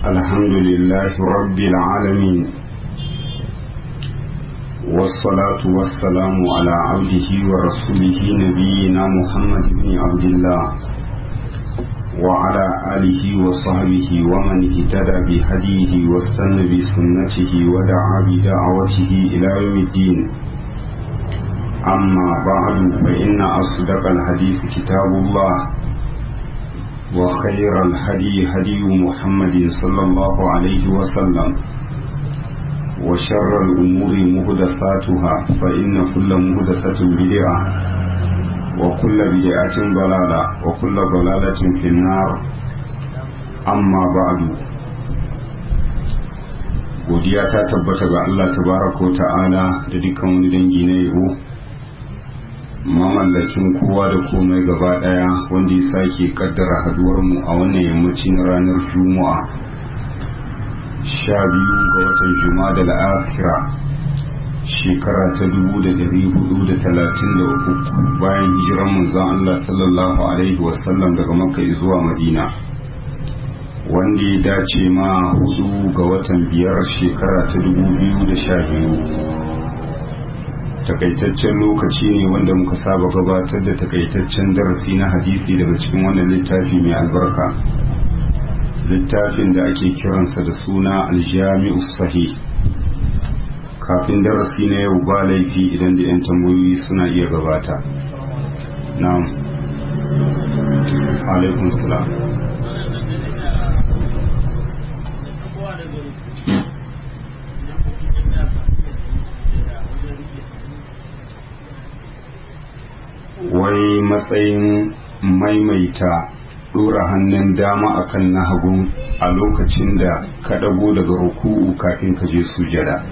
الحمد لله رب العالمين والصلاة والسلام على عبده ورسوله نبينا محمد بن عبد الله وعلى آله وصحبه ومن اهتدى بهديه واستنى بسنته ودعا بدعوته إلى يوم الدين أما بعد فإن أصدق الحديث كتاب الله وخير الهدي هدي محمد صلى الله عليه وسلم وشر الأمور مهدثاتها فإن كل مهدثة بدعة وكل بدعة ضلالة وكل ضلالة في النار أما بعد godiya ta tabbata ga Allah tabaraka ta'ala da dukkan wani dangi na yabo mamallakin kowa da komai gaba daya wanda ya sake kaddara haduwar mu a wannan yammaci na ranar juma'a sha biyu ga watan juma'a da la'akira shekara ta dubu da dari hudu da talatin da uku bayan hijiran manzon Allah sallallahu alaihi wasallam daga makka zuwa madina wanda ya dace ma hudu ga watan biyar shekara ta dubu biyu da sha biyu takaitaccen lokaci ne wanda muka saba gabatar da takaitaccen darasi na hadisi daga cikin wannan littafi mai albarka littafin da ake kiransa da suna aljami'u sahih kafin darasi na yau ba laifi idan da 'yan tambayoyi suna iya gabata na'am alaikun salam wai matsayin maimaita ɗora hannun dama akan na hagu a lokacin da ka ɗago daga ruku'u kafin ka je sujada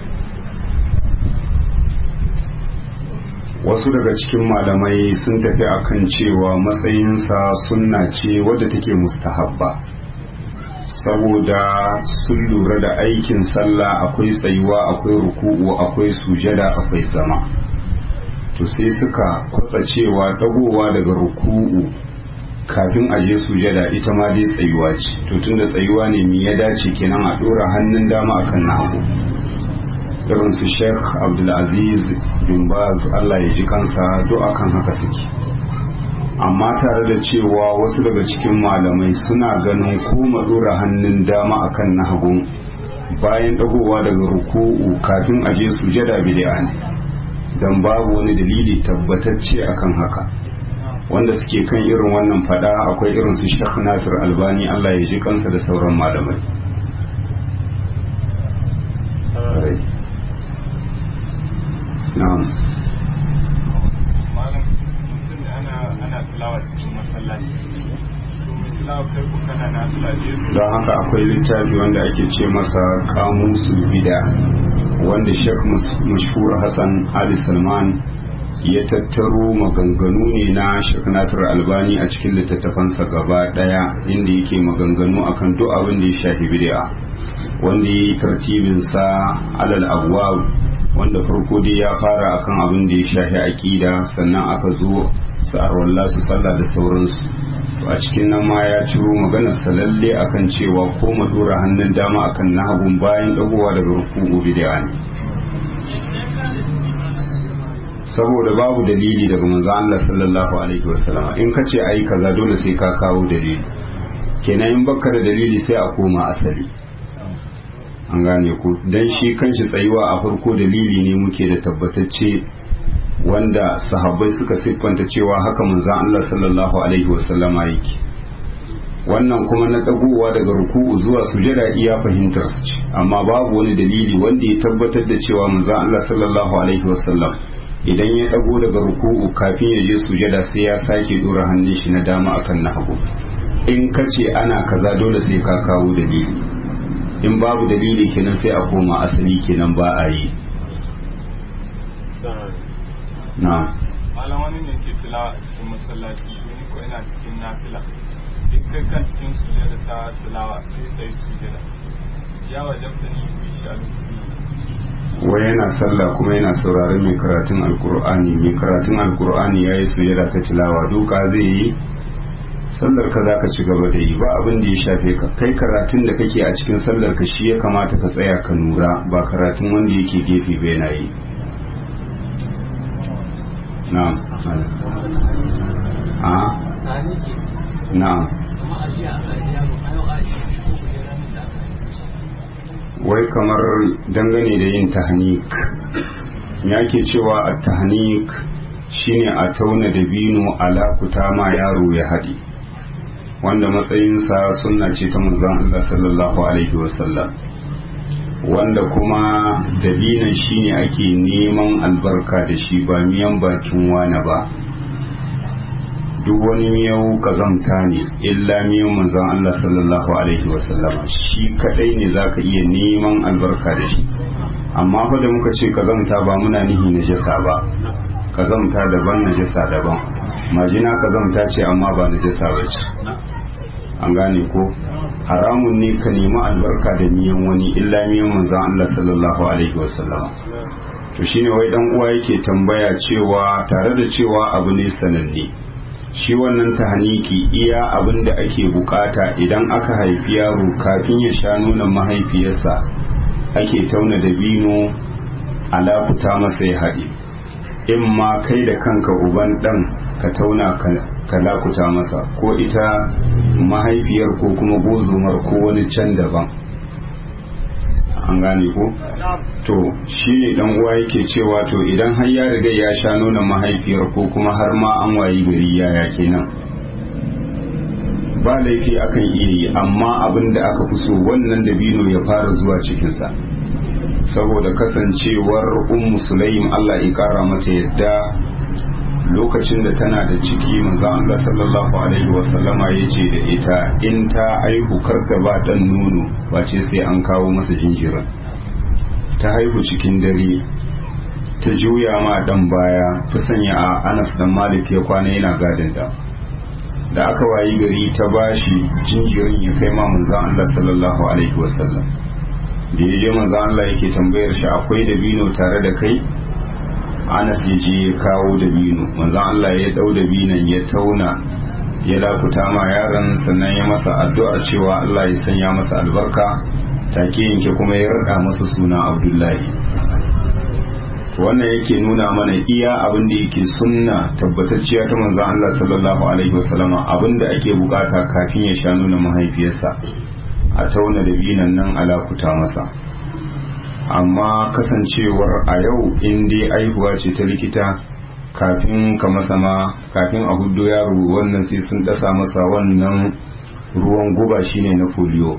wasu daga cikin malamai sun tafi akan cewa matsayinsa sunna ce wadda take mustahabba saboda sun lura da aikin sallah akwai tsayuwa akwai ruku'u akwai sujada akwai zama to sai suka kwatsa cewa dagowa daga ruku'u kafin a je sujada ita ma dai tsayuwa ce to tunda tsayuwa ne me ya dace kenan a dora hannun dama akan na hagu irin su sheikh abdulaziz bin baz allah ya ji kansa duk akan haka suke amma tare da cewa wasu daga cikin malamai suna ganin koma dora hannun dama akan na hagu bayan dagowa daga ruku'u kafin a je sujada bid'a ne dan babu wani dalili tabbatacce akan haka wanda suke kan irin wannan fada akwai irin su Sheikh Nasir Albani Allah ya ji kansa da sauran malamai na'am malam mutum da ana ana tilawa cikin masallaci domin tilawa kai ku kana na tilaje don haka akwai littafi wanda ake ce masa kamusul bida wanda Sheikh Mashhur Hassan Ali Salman ya tattaro maganganu ne na Sheikh Nasir Albani a cikin littattafansa gaba daya inda yake maganganu akan duk abin da ya shafi bid'a wanda ya yi tartibin sa alal abwab wanda farko dai ya fara akan abin da ya shafi aqida sannan aka zo su arwalla su sallah da sauransu a cikin nan ma ya ciro maganar sa lalle akan cewa ko mu dora hannun dama akan nahagun bayan dagowa daga ruku'u bid'a ne saboda babu dalili daga manzo Allah sallallahu alaihi wasallam in ka ce ayi kaza dole sai ka kawo dalili kenan in baka da dalili sai a koma asali an gane ku dan shi kanshi tsayuwa a farko dalili ne muke da tabbatacce wanda sahabbai suka siffanta cewa haka manzon Allah sallallahu alaihi wasallama yake wannan kuma na dagowa daga ruku'u zuwa sujada iya fahimtar su ce amma babu wani dalili wanda ya tabbatar da cewa manzon Allah sallallahu alaihi wasallam idan ya dago daga ruku'u kafin ya je sujada sai ya sake dora hannun shi na dama akan na hagu in ka ce ana kaza dole sai ka kawo dalili in babu dalili kenan sai a koma asali kenan ba a yi na malam wani ne ke tilawa a cikin masallaci wani ko yana cikin nafila duk kai kan cikin sujada ta tilawa sai sai sujada ya wajabta ni bi shi a lokacin wai yana sallah kuma yana sauraron mai karatun alkur'ani mai karatun alkur'ani ya yi sujada ta tilawa duka zai yi sallar ka za ka ci gaba da yi ba abin da ya shafe ka kai karatun da kake a cikin sallar ka shi ya kamata ka tsaya ka nura ba karatun wanda yake gefe bai na yi na'am a na'am wai kamar dangane da yin tahnik ya ke cewa a tahnik shine a tauna dabino alakuta ma yaro ya haɗi wanda matsayinsa sunna ce ta manzon Allah sallallahu alaihi wasallam wanda kuma dabinan shine ake neman albarka da shi ba miyan bakin wane ba duk wani miyau kazamta ne illa miyan manzon Allah sallallahu alaihi wasallam shi kadai ne zaka iya neman albarka da shi amma fa da muka ce kazamta ba muna nihi najasa ba kazamta daban najasa daban majina kazamta ce amma ba najasa ba ce an gane ko haramun ne ka nemi albarka da miyan wani illa miyan manzon Allah sallallahu alaihi wasallam to shine wai dan uwa yake tambaya cewa tare da cewa abu ne sananne shi wannan tahaniki iya abin da ake bukata idan aka haifi yaro kafin ya sha nonon mahaifiyarsa ake tauna da bino alakuta masa ya haɗe in ma kai da kanka uban ɗan ka tauna ka lakuta masa ko ita mahaifiyar ko kuma gozumar ko wani can daban an gane ko to shi ne dan uwa yake cewa to idan har ya riga ya sha nuna mahaifiyar ko kuma har ma an wayi gari yaya kenan ba laifi akan iya yi amma abin da aka fi so wannan dabino ya fara zuwa cikinsa saboda kasancewar ummu sulaim Allah ya kara mata yadda lokacin da tana da ciki manzo Allah sallallahu alaihi wasallama ya ce da ita in ta aihu karka ba dan nono wace sai an kawo masa jinjirin ta haihu cikin dare ta juya ma dan baya ta sanya a Anas dan Malik ya kwana yana gadin da da aka wayi gari ta bashi jinjirin ya kai ma manzo Allah sallallahu alaihi wasallam da ya je manzo Allah yake tambayar shi akwai dabino tare da kai Anas ya je ya kawo dabino manzo Allah ya dau dabinon ya tauna ya lakuta ma yaron sannan ya masa addu'ar cewa Allah ya sanya masa albarka take yanke kuma ya rada masa suna Abdullahi wannan yake nuna mana iya abin da yake sunna tabbatacciya ta manzo Allah sallallahu alaihi wasallama abin da ake bukata kafin ya sha nuna mahaifiyarsa a tauna dabinon nan alakuta masa amma kasancewar a yau in dai aihuwa ce ta likita kafin ka masa ma kafin a hudu yaro wannan sai sun dasa masa wannan ruwan guba shine na folio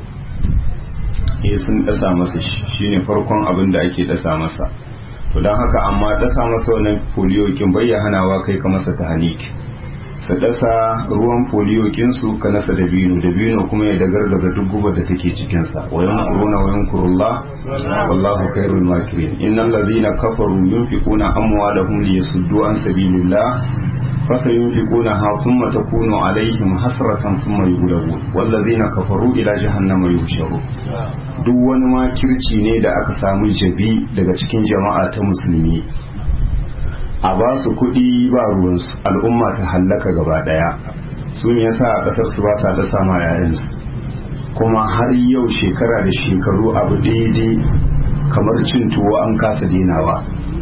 eh sun dasa masa shine farkon abin da ake dasa masa to don haka amma dasa masa wannan folio kin bayyanawa kai ka masa ta haniki su dasa ruwan foliyo kinsu ka nasa dabino dabino kuma ya dagar daga duk gubar da take cikinsa wayan kuruna wayan kurulla wallahu khairul makirin innal ladhina kafaru yunfiquna amwalahum liyasuddu an sabilillah fasayunfiqunaha thumma takunu alaihim hasratan thumma yughlabun wallazina kafaru ila jahannama yuhsharun duk wani makirci ne da aka samu jabi daga cikin jama'a ta musulmi a ba su kuɗi ba ruwansu al'umma ta hallaka gaba ɗaya su ne yasa a ƙasar su ba sa da sama yayansu kuma har yau shekara da shekaru abu daidai kamar cin tuwo an kasa dinawa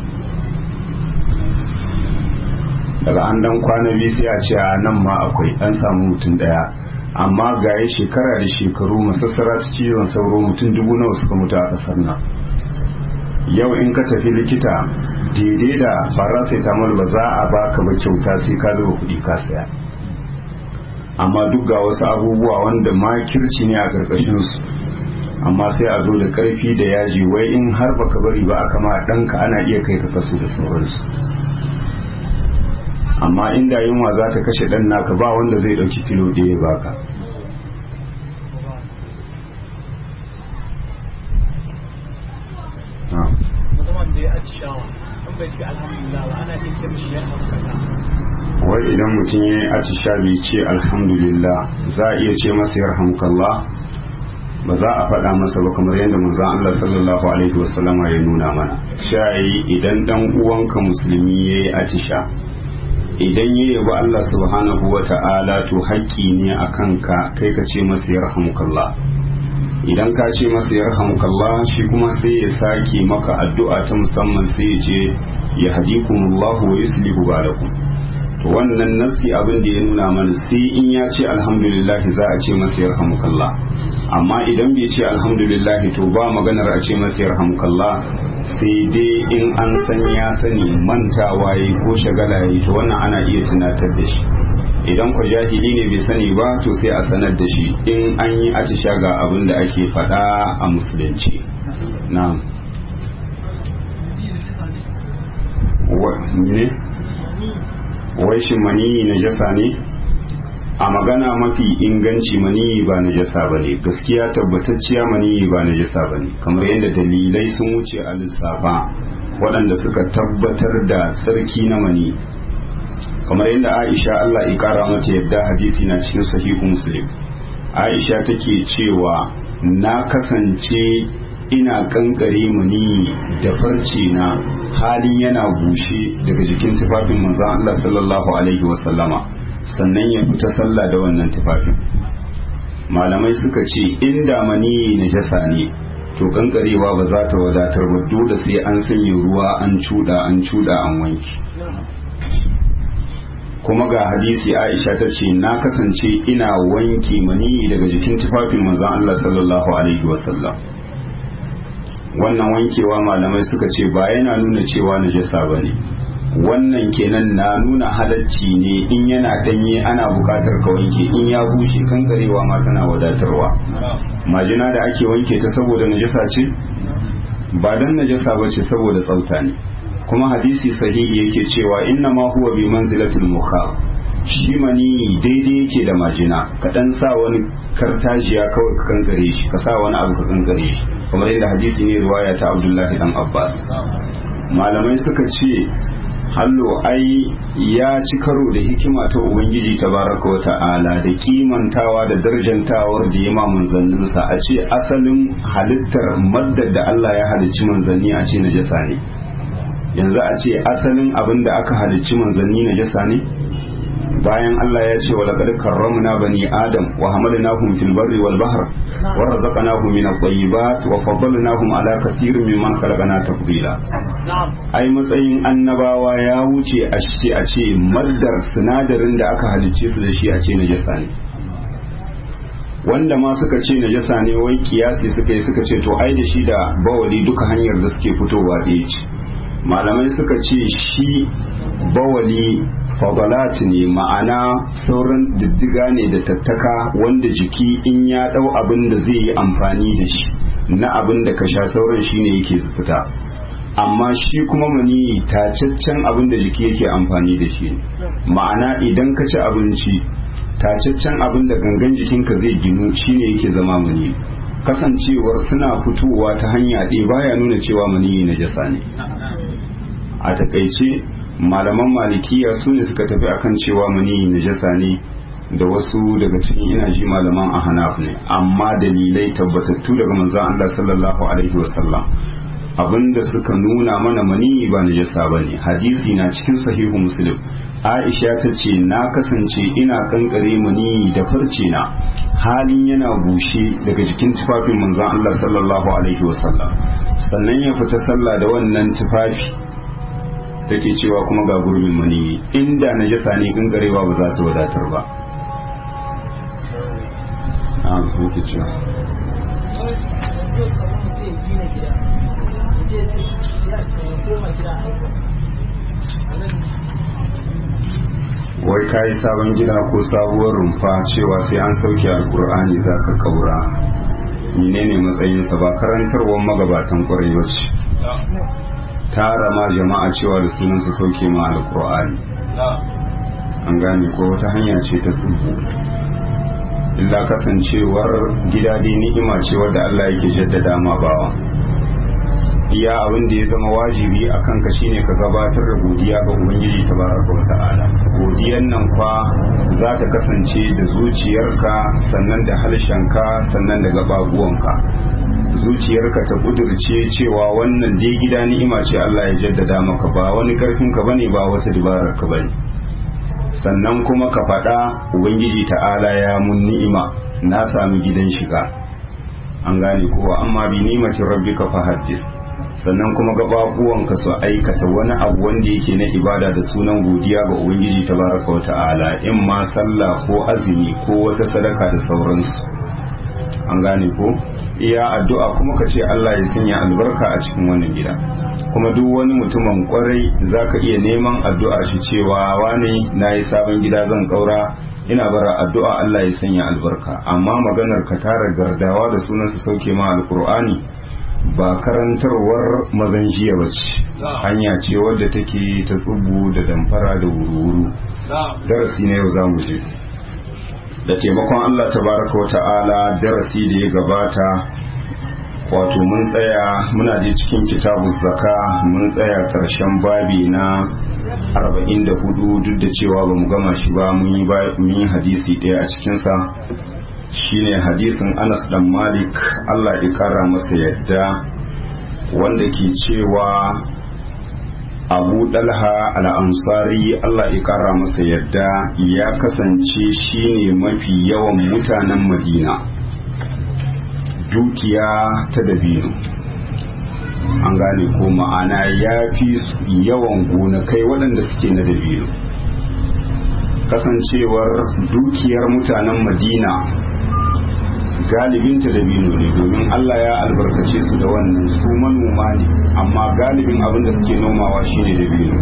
daga an dan kwana biyu sai a ce a nan ma akwai an samu mutum ɗaya amma gaye shekara da shekaru masassara ta cizon sauro mutum dubu nawa suka mutu a ƙasar nan yau in ka tafi likita daidai da paracetamol ba za a baka ba kyauta sai ka zuba kuɗi ka saya amma duk ga wasu abubuwa wanda makirci ne a ƙarƙashin su amma sai a zo da ƙarfi da yaji wai in har baka bari ba aka ma ɗanka ana iya kai ka kaso da sauransu amma inda yunwa za ta kashe ɗan naka ba wanda zai ɗauki kilo ɗaya baka wai idan mutum ya yi atisha bai ce alhamdulillah za a iya ce masa yarhamukallah ba za a faɗa masa ba kamar yadda manzon Allah sallallahu alaihi wasallama ya nuna mana shayi idan dan uwanka musulmi ya yi atisha idan ya yabi Allah subhanahu wa ta'ala to haƙƙi ne a kanka kai ka ce masa yarhamukallah idan ka ce masa yarhamukallah shi kuma sai ya sake maka addu'a ta musamman sai ya ce ya hadikumullahu wa yuslihu balakum to wannan nasi abin da ya nuna mana sai in ya ce alhamdulillah za a ce masa yarhamukallah amma idan bai ce alhamdulillah to ba maganar a ce masa yarhamukallah sai dai in an san ya sani mantawa yi ko shagala yi to wannan ana iya tunatar da shi idan ku jahili ne bai sani ba to sai a sanar da shi in an yi atisha ga abin da ake faɗa a musulunci na'am ne wai shi maniyi na jasa ne a magana mafi inganci maniyi ba na jasa ba ne gaskiya tabbatacciya maniyi ba na jasa ba ne kamar yadda dalilai sun wuce a lissafa waɗanda suka tabbatar da tsarki na mani kamar yadda aisha allah ya kara mata yadda hadisi na cikin sahihu muslim aisha take cewa na kasance ina kankare mani da farce na halin yana bushe daga jikin tufafin manzon Allah sallallahu alaihi wasallama sannan ya fita sallah da wannan tufafin malamai suka ce inda mani na jasa ne to kankarewa ba za ta wadatar ba dole sai an sanya ruwa an cuda an cuda an wanki kuma ga hadisi Aisha ta ce na kasance ina wanke mani daga jikin tufafin manzon Allah sallallahu alaihi wasallam wannan wankewa malamai suka ce ba yana nuna cewa najasa ba ne wannan kenan na nuna halacci ne in yana danye ana bukatar ka wanke in ya bushe kankarewa ma tana wadatarwa majina da ake wanke ta saboda najasa ce ba dan najasa ba ce saboda tsafta ne kuma hadisi sahihi yake cewa inna ma huwa bi manzilatil mukha shi mani daidai yake da majina ka dan sa wani kartajiya kawai ka kankare shi ka sa wani abu ka kankare shi kamar yadda hadisi ne riwaya ta Abdullahi dan Abbas malamai suka ce hallo ai ya ci karo da hikima ta ubangiji tabaraka wa ta'ala da kimantawa da darjantawar da ya ma manzanninsa a ce asalin halittar maddar da Allah ya halicci manzanni a ce najasa ne yanzu a ce asalin abin da aka halicci manzanni najasa ne bayan Allah ya ce wa laqad karramna bani adam wa hamalnahum fil barri wal bahr wa razaqnahum min at-tayyibat wa faddalnahum ala kathirin mimman khalaqna tafdila ai matsayin annabawa ya wuce a ce a ce maddar sinadarin da aka halicce su da shi a ce najasa ne wanda ma suka ce najasa ne wai kiyasi suka yi suka ce to ai da shi da bawali duka hanyar da suke fitowa ɗaya ce malamai suka ce shi bawali fadalat ne ma'ana sauran diddiga ne da tattaka wanda jiki in ya dau abin da zai yi amfani da shi na abin da ka sha sauran shine yake fita amma shi kuma mani tacaccen abin da jiki yake amfani da shi ma'ana idan ka ci abinci tacaccen abin da gangan jikinka zai ginu shine yake zama mani kasancewar suna fitowa ta hanya ɗaya baya nuna cewa mani na jasa ne a takaice malaman malikiya su ne suka tafi akan cewa mani najasa ne da wasu daga cikin ina ji malaman a hanaf ne amma dalilai tabbatattu daga manzon Allah sallallahu alaihi wasallam abinda suka nuna mana mani ba najasa bane hadisi na cikin sahihu muslim Aisha ta ce na kasance ina kankare mani da farce na halin yana bushe daga jikin tufafin manzon Allah sallallahu alaihi wasallam sannan ya fita sallah da wannan tufafi take cewa kuma ga gurbin mani inda na jasa ne gangarewa ba za ta wadatar ba a kuke cewa wai ka yi sabon gida ko sabuwar rumfa cewa sai an sauke alkur'ani za ka kaura menene matsayinsa ba karantarwar magabatan kwarai ba ce tara ma jama'a cewa da sunan su sauke ma alkur'ani an gane ko wata hanya ce ta tsubu illa kasancewar gida dai ni'ima ce wadda Allah yake jaddada ma bawa iya abin da ya zama wajibi a kanka shine ka gabatar da godiya ga ubangiji tabaraka wa ta'ala godiyan nan fa za ta kasance da zuciyarka sannan da harshenka sannan da gababuwanka zuciyarka ta kudurce cewa wannan dai gida ni'ima ce Allah ya jaddada maka ba wani karfin ka bane ba wata dabarar ka bane sannan kuma ka faɗa ubangiji ta'ala ya mun ni'ima na sami gidan shiga an gane kowa amma bi ni'matin rabbika fa haddith sannan kuma gababuwanka su aikata wani abu wanda yake na ibada da sunan godiya ga ubangiji tabaraka wa ta'ala in ma sallah ko azumi ko wata sadaka da sauransu an gane ko iya addu'a kuma ka ce Allah ya sanya albarka a cikin wannan gida kuma duk wani mutumin kwarai zaka iya neman addu'a shi cewa wani nayi sabon gida zan kaura ina bara addu'a Allah ya sanya albarka amma maganar ka tara gardawa da sunan su sauke ma alkur'ani ba karantarwar mazan jiya ba ce hanya ce wadda take ta tsubu da damfara da wuru-wuru darasi na yau za mu je da taimakon Allah tabaraka wa ta'ala darasi da ya gabata wato mun tsaya muna je cikin kitabu zaka mun tsaya karshen babi na 44 duk da cewa ba mu gama shi ba mun yi hadisi ɗaya a cikinsa shine hadisin Anas dan Malik Allah ya kara masa yadda wanda ke cewa Abu Dalha al-Ansari Allah ya kara masa yadda ya kasance shine mafi yawan mutanen Madina dukiya ta dabino an gane ko ma'ana ya fi yawan gonakai waɗanda suke na dabino kasancewar dukiyar mutanen Madina galibinta da bino ne domin Allah ya albarkace su da wannan su manoma ne amma galibin abin da suke nomawa shine da bino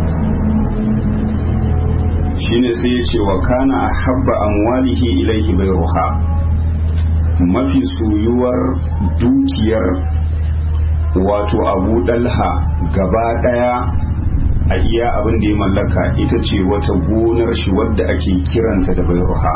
shine sai ya ce wa kana habba amwalihi ilaihi bayruha mafi soyuwar dukiyar wato abu dalha gaba daya a iya abin da ya mallaka ita ce wata gonar shi wadda ake kiranta da bayruha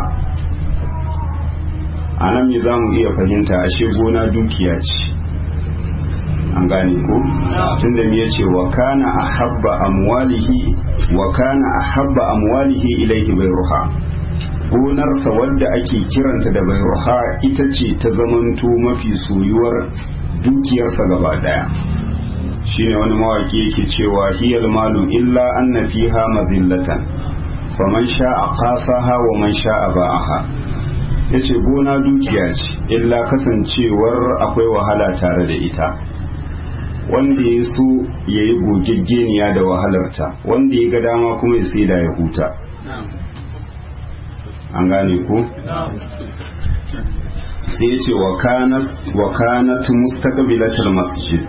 a nan me za mu iya fahimta ashe gona dukiya ce an gane ko tunda me yace wa kana ahabba amwalihi wa kana ahabba amwalihi ilaihi bayruha gonarsa wadda ake kiranta da bayruha ita ce ta zamanto mafi soyuwar dukiyarsa gaba daya shine wani mawaki yake cewa hiyal malu illa anna fiha madillatan faman sha'a qasaha wa man sha'a ba'aha ya ce gona dukiya ce illa kasancewar akwai wahala tare da ita wanda ya so ya yi gogaggeniya da wahalarta wanda ya ga dama kuma ya sai da ya huta an gane ku sai ya ce wa kanat mustaqbilatul masjid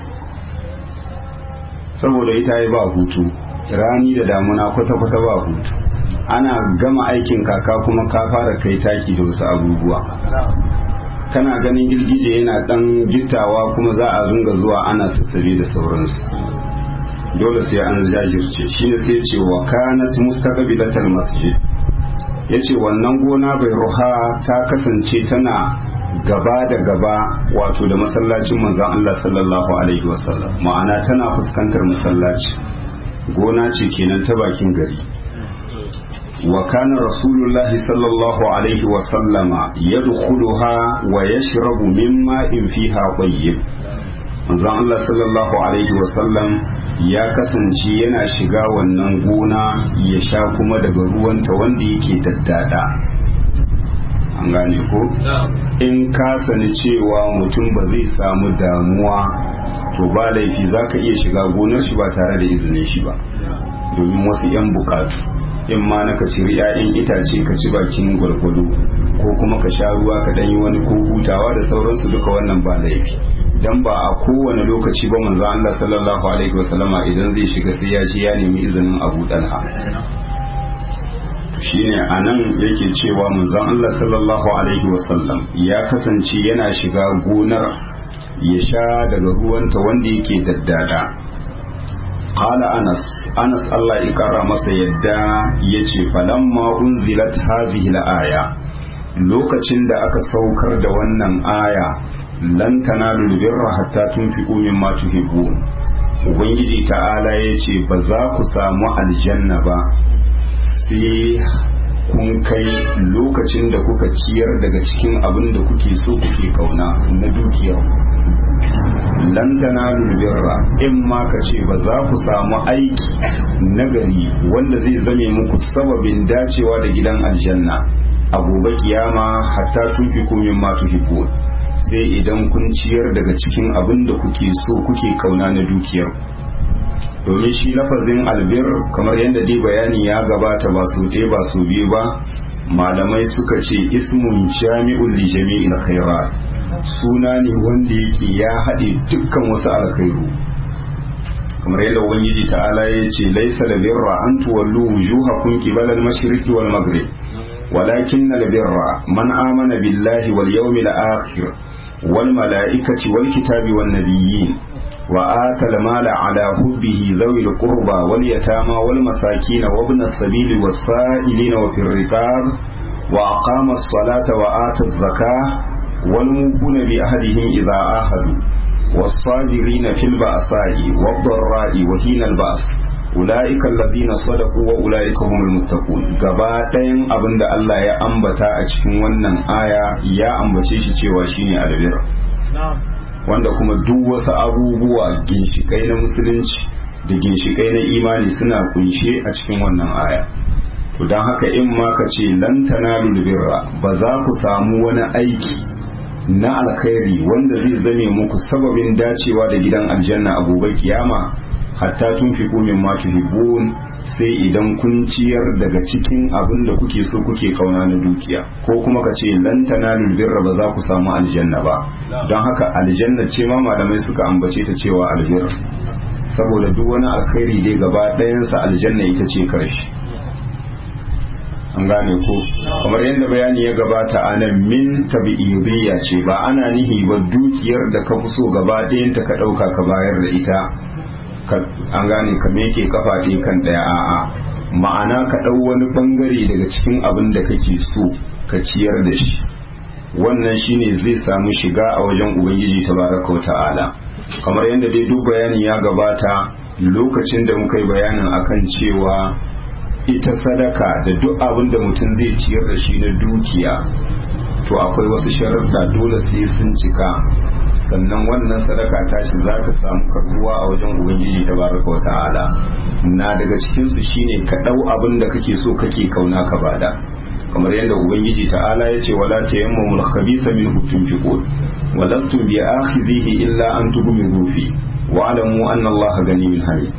saboda ita yi ba hutu rani da damuna kwata-kwata ba hutu ana gama aikin kaka kuma ka fara kai taki da wasu abubuwa kana ganin girgije yana dan gittawa kuma za a zunga zuwa ana sassabe da sauransu dole sai an jajirce shine sai ce wa kanat mustaqbilatal masjid yace wannan gona bai ruha ta kasance tana gaba da gaba wato da masallacin manzon Allah sallallahu alaihi wasallam ma'ana tana fuskantar masallaci gona ce kenan ta bakin gari وكان رسول الله صلى الله عليه وسلم يدخلها ويشرب من ماء فيها طيب manzon Allah sallallahu alaihi wasallam ya kasance yana shiga wannan gona ya sha kuma daga ruwanta wanda yake daddada an gane ko in ka sani cewa mutum ba zai samu damuwa to ba laifi za ka iya shiga gonar shi ba tare da izinin shi ba domin wasu 'yan bukatu in ma na ka ciri 'ya'yan itace ka ci bakin gwargwado ko kuma ka sha ruwa ka ɗanyi wani ko hutawa da sauransu duka wannan ba laifi dan ba a kowane lokaci ba manzo Allah sallallahu alaihi wasallama idan zai shiga sai ya ce ya nemi izinin Abu Dalha shine anan yake cewa manzon Allah sallallahu alaihi wasallam ya kasance yana shiga gonar ya sha daga ruwanta wanda yake daddada qala anas anas Allah ya kara masa yadda yace falamma unzilat hadhihi al-aya lokacin da aka saukar da wannan aya lan tanalu birra hatta tunfiqu mimma tuhibbun ubangiji ta'ala yace ba za ku samu aljanna ba sai kun kai lokacin da kuka ciyar daga cikin abin da kuke so kuke kauna na dukiyar lan tanalu birra in ma ka ce ba za ku samu aiki nagari wanda zai zame muku sababin dacewa da gidan aljanna a gobe kiyama hatta tunfiku mimma tuhibbun sai idan kun ciyar daga cikin abin da kuke so kuke kauna na dukiyar domin shi lafazin albir kamar yadda dai bayani ya gabata ba su ɗaya ba su biyu ba malamai suka ce ismun jami'un li jami'il khairat suna ne wanda yake ya haɗe dukkan wasu alkhairu kamar yadda ubangiji ta'ala ya ce laisa da birra an tuwallu wujuhakum qibala al-mashriqi wal maghrib walakin al-birra man amana billahi wal yawmil akhir wal mala'ikati wal kitabi wan nabiyyin وآتى المال على حبه ذوي القربى واليتامى والمساكين وابن السبيل والسائلين وفي الرقاب وأقام الصلاة وآتى الزكاة والموفون بأهلهم إذا آهدوا والصابرين في البأساء والضراء وحين البأس أولئك الذين صدقوا وأولئك هم المتقون gaba ɗayan abin da Allah ya ambata a cikin wannan aya ya ambace shi cewa shine albir wanda kuma duk wasu abubuwa ginshikai na musulunci da ginshikai na imani suna kunshe a cikin wannan aya to don haka in ma ka ce lan tanalu birra ba za ku samu wani aiki na alkhairi wanda zai zame muku sababin dacewa da gidan aljanna a gobe kiyama hatta tun fi min ma tuhibbun sai idan kun ciyar daga cikin abin da kuke so kuke kauna na dukiya ko kuma ka ce lan tanalu birra ba za ku samu aljanna ba don haka aljanna ce ma malamai suka ambace ta cewa albir saboda duk wani alkhairi dai gaba ɗayansa aljanna ita ce karshe an gane ko kamar yadda bayani ya gabata a nan min tabi'idiyya ce ba ana nihi ba dukiyar da ka fi so gaba ɗayanta ka ɗauka ka bayar da ita an gane ka meke kafa ɗaya kan ɗaya a'a ma'ana ka ɗau wani ɓangare daga cikin abin da kake so ka ciyar da shi wannan shine zai samu shiga a wajen ubangiji tabaraka wa ta'ala kamar yadda dai duk bayani ya gabata lokacin da muka yi bayanin akan cewa ita sadaka da duk abin da mutum zai ciyar da shi na dukiya to akwai wasu sharuɗa dole sai sun cika sannan wannan sadaka tashi za ta samu karbuwa a wajen ubangiji ta baraka wa ta'ala na daga cikinsu shine ka ɗau abin da kake so kake kauna ka bada kamar yadda ubangiji ta'ala ya ce wala tayammamul khabitha minhu tunfiqun wa lastum bi akhidhihi illa an tughmidu fi wa alamu anna allaha ganiyyun hamid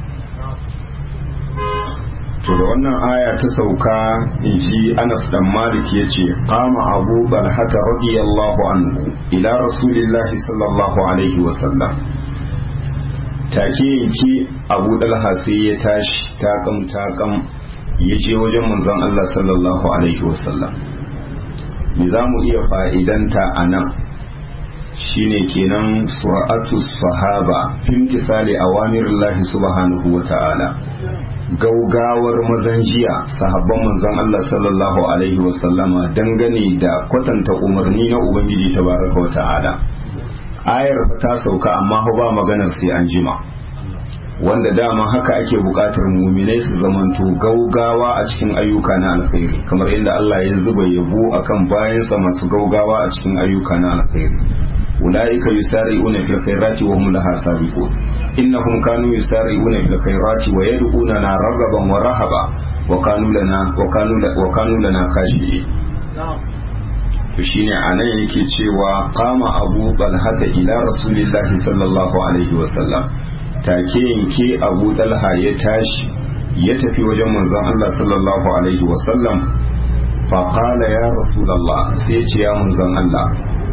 to da wannan aya ta sauka in ji anas dan malik ya ce qama abu balhata radiyallahu anhu ila rasulillahi sallallahu alaihi wasallam take yanki abu dalha sai ya tashi takam takam ya je wajen manzon Allah sallallahu alaihi wasallam me za mu iya fa'idanta a nan shine kenan sura'atu sahaba fimtisali awamirillahi subhanahu wa ta'ala gaugawar mazan jiya sahabban manzon Allah sallallahu alaihi wasallama dangane da kwatanta umarni na Ubangiji tabaraka wa ta'ala ayar ta sauka amma ba maganar sai an jima wanda dama haka ake bukatar muminai su zamanto gaugawa a cikin ayyuka na alkhairi kamar yadda Allah ya zuba yabo akan bayansa masu gaugawa a cikin ayyuka na alkhairi ulaika yusari'una fil khairati wa hum laha sabiqun innahum kanu yusari'una fil khairati wa yad'unana raghaban wa rahaba wa kanu lana wa kanu wa kanu lana khashi'in to shine anan yake cewa qama abu balhata ila rasulillahi sallallahu alaihi wa sallam take yanke abu dalha ya tashi ya tafi wajen manzon Allah sallallahu alaihi wa sallam fa qala ya rasulullah sai ce ya manzon Allah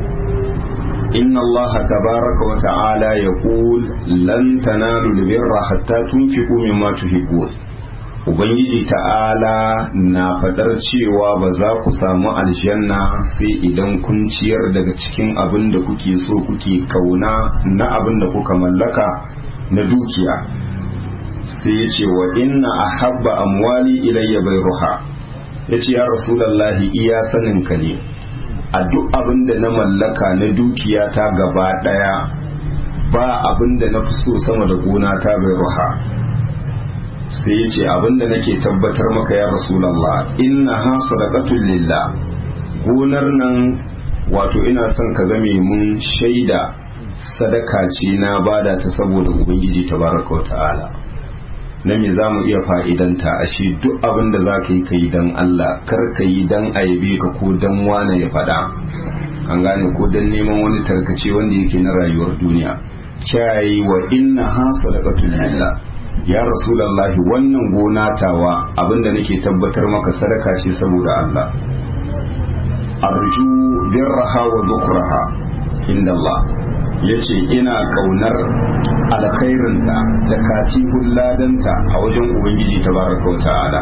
إن الله تبارك وتعالى يقول لن تنالوا البر حتى تنفقوا مما تحبون Ubangiji ta'ala na faɗar cewa ba za ku samu aljanna sai idan kun ciyar daga cikin abin da kuke so kuke kauna na abin da kuka mallaka na dukiya sai ya ce wa inna a habba amwali ilayya bai ruha ya ce ya rasulallahi iya sanin ka ne a duk abin da na mallaka na dukiya ta gaba daya ba abin da na fi so sama da gona ta bai ruha sai ya ce abin da nake tabbatar maka ya rasulallah inna ha sadaqatul lillah gonar nan wato ina son ka zame mun shaida sadaka ce na bada ta saboda ubangiji tabaraka wa ta'ala na me za mu iya fa'idanta a shi duk abin da za ka yi ka yi don Allah kar ka yi don aibe ka ko don wane ya faɗa an gane ko don neman wani tarkace wanda yake na rayuwar duniya kyayi wa inna ha sadaqatul lillah ya rasulullahi wannan gona tawa abinda nake tabbatar maka sadaka ce saboda Allah arju birraha wa dhukraha inda Allah yace ina kaunar alkhairinta da katihun ladanta a wajen ubangiji tabaraka wa ta'ala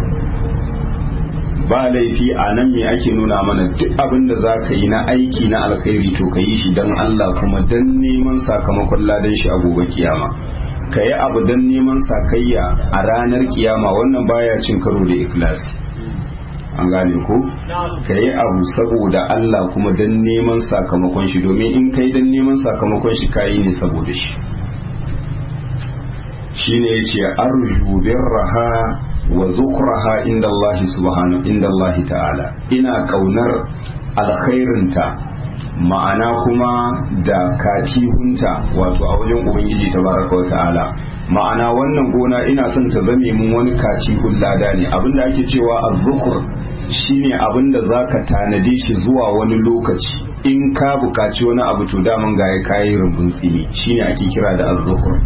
ba laifi a nan me ake nuna mana duk abin da za ka yi na aiki na alkhairi to ka yi shi don Allah kuma don neman sakamakon ladan shi a gobe kiyama ka yi abu don neman sakayya a ranar kiyama wannan baya cin karo da ikhlasi an gane ko ka yi abu saboda Allah kuma don neman sakamakon shi domin in kai don neman sakamakon shi kayi ne saboda shi shine yace arju birraha wa zukraha inda Allah subhanahu inda Allah ta'ala ina kaunar alkhairinta ma'ana kuma da katihunta wato a wajen ubangiji tabaraka wa ta'ala ma'ana wannan gona ina son ta zame mun wani katihun lada ne abinda ake cewa azzukur shine abinda zaka tanade shi zuwa wani lokaci in ka bukaci wani abu to daman ga ya kayi rumbun tsini shine ake kira da azzukur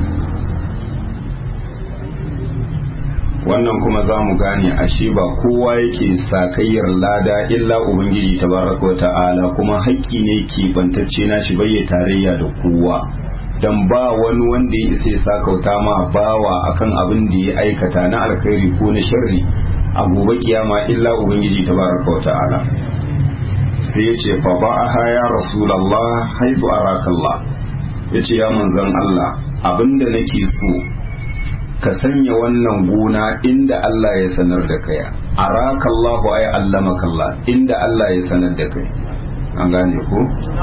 wannan kuma za mu gane ashe ba kowa yake sakayyar lada illa ubangiji tabaraka wa ta'ala kuma haƙƙi ne ke bantacce na shi bayya tarayya da kowa dan ba wani wanda ya isa ya sakauta ma bawa akan abin da ya aikata na alkhairi ko na sharri a gobe kiyama illa ubangiji tabaraka wa ta'ala sai ya ce fa ba'aha ya rasulullah haizu arakallah yace ya manzon Allah abinda nake so ka sanya wannan gona inda Allah ya sanar da kai araka Allahu ay allamaka Allah inda Allah ya sanar da kai an gane ko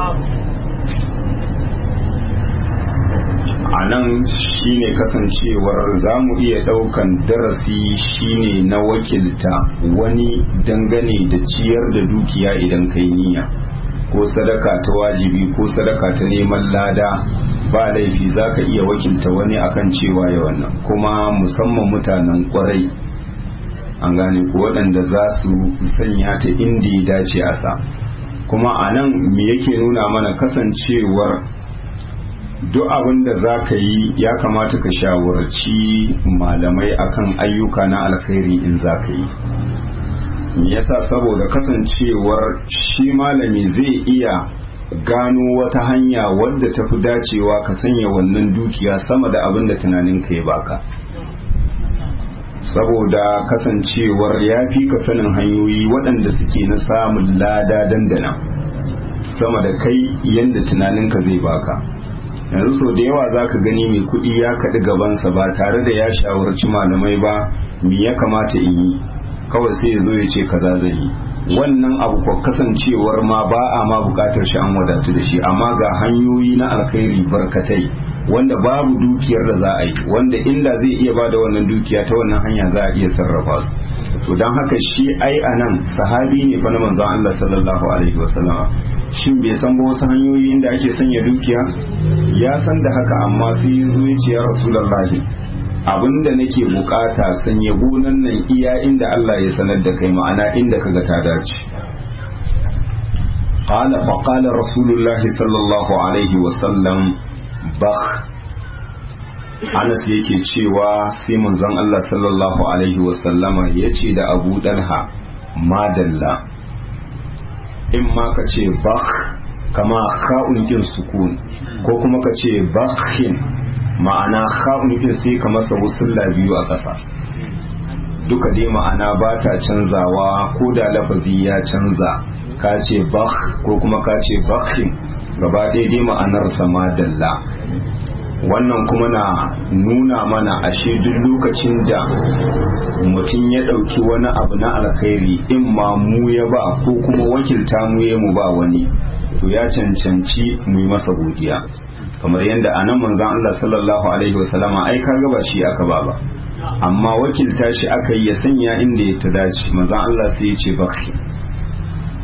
a nan shine kasancewar za mu iya ɗaukan darasi shine na wakilta wani dangane da ciyar da dukiya idan kai niyya ko sadaka ta wajibi ko sadaka ta neman lada ba laifi za ka iya wakilta wani akan cewa ya wannan kuma musamman mutanen kwarai an gane ko waɗanda za su sanya ta inda ya dace a sa kuma a nan me yake nuna mana kasancewar duk abin da za ka yi ya kamata ka shawarci malamai akan ayyuka na alkhairi in za ka yi me yasa saboda kasancewar shi malami zai iya gano wata hanya wadda ta fi dacewa ka sanya wannan dukiya sama da abin da tunanin ka ya baka saboda kasancewar ya fi ka sanin hanyoyi waɗanda suke na samun lada dandana sama da kai yadda tunaninka zai baka yanzu sau da yawa za ka gani mai kuɗi ya kaɗi gabansa ba tare da ya shawarci malamai ba me ya kamata in yi kawai sai ya zo ya ce kaza zai yi wannan abu ko kasancewar ma ba a ma bukatar shi an wadatu da shi amma ga hanyoyi na alkhairi barkatai wanda babu dukiyar da za a yi wanda inda zai iya bada wannan dukiya ta wannan hanya za a iya sarrafa su to don haka shi ai anan sahabi ne fa na manzon Allah sallallahu alaihi wasallama shin bai san ba wasu hanyoyi inda ake sanya dukiya ya san da haka amma sai ya zo ya ce ya rasulullahi abinda nake bukata sanya gonan nan iya inda Allah ya sanar da kai ma'ana inda kaga ta dace qala fa qala rasulullahi sallallahu alaihi wa sallam bakh Anas yake cewa sai manzon Allah sallallahu alaihi wa sallama yace da Abu Dalha madalla in ma ka ce bakh kama kha'un kin sukun ko kuma ka ce bakhin ma'ana kha'un din sai ka masa wusulla biyu a ƙasa duka dai ma'ana ba ta canzawa ko da lafazi ya canza ka ce bakh ko kuma ka ce bakhin gaba ɗaya dai ma'anar sama dalla wannan kuma na nuna mana ashe duk lokacin da mutum ya ɗauki wani abu na alkhairi in ma mu ya ba ko kuma wakilta mu ya mu ba wani to ya cancanci mu yi masa godiya kamar yadda a nan manzan Allah sallallahu alaihi wasallama ai kaga ba shi aka ba ba amma wakilta shi aka yi ya sanya inda ya ta dace manzan Allah sai ya ce baki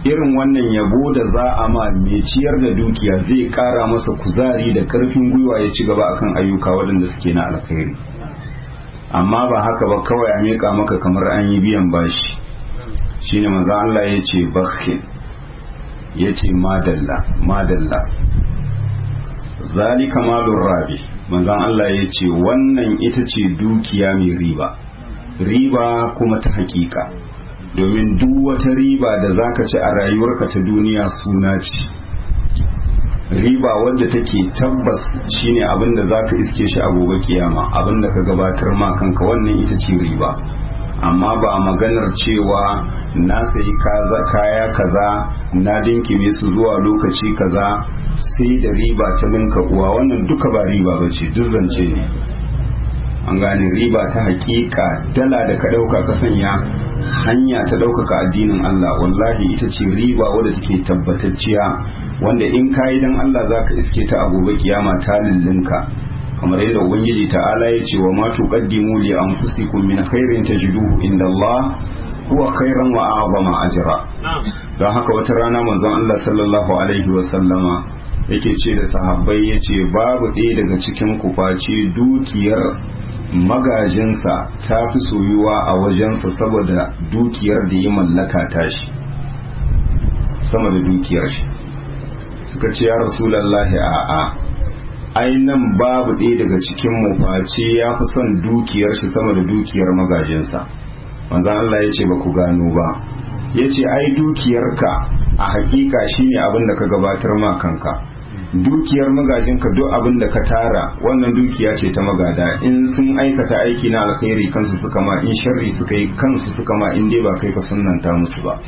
irin wannan yabo da za a ma mai ciyar da dukiya zai kara masa kuzari da karfin gwiwa ya ci gaba akan ayyuka waɗanda suke na alkhairi amma ba haka ba kawai a miƙa maka kamar an yi biyan bashi shine manzo Allah ya ce bakhin ya ce madalla madalla zalika malur rabi manzon Allah ya ce wannan ita ce dukiya mai riba riba kuma ta hakika domin duk wata riba da zaka ci a rayuwarka ta duniya suna ce riba wadda take tabbas shine abin da zaka iske shi a gobe kiyama abin da ka gabatar ma kanka wannan ita ce riba amma ba maganar cewa na sayi kaya kaza na dinkime su zuwa lokaci kaza sai da riba ta ninka uwa wannan duka ba riba ba ce duk zance ne an gane riba ta hakika dala da ka dauka ka sanya hanya ta ɗaukaka addinin Allah wallahi ita ce riba wadda take tabbatacciya wanda in kayi dan Allah zaka iske ta a gobe kiyama ta lillinka kamar yadda ubangiji ta'ala ya ce wa ma tuqaddimu li anfusikum min khairin tajiduhu inda Allah huwa khairan wa a'zama ajra don haka wata rana manzon Allah sallallahu alaihi wa sallama yake ce da sahabbai yace babu ɗaya daga cikin ku face dukiyar magajinsa ta fi soyuwa a wajensa saboda dukiyar da ya mallaka tashi sama da dukiyar shi suka ce ya rasulallahi a'a ai nan babu ɗaya daga cikin mu face ya fi son dukiyar shi sama da dukiyar magajinsa manzan Allah ya ce ba ku gano ba ya ce ai dukiyarka a hakika shine abin da ka gabatar ma kanka dukiyar magajinka duk abin da ka tara wannan dukiya ce ta magada in sun aikata aiki na alkhairi kansu suka ma in sharri suka yi kansu suka ma in dai ba kai ka sunnanta musu ba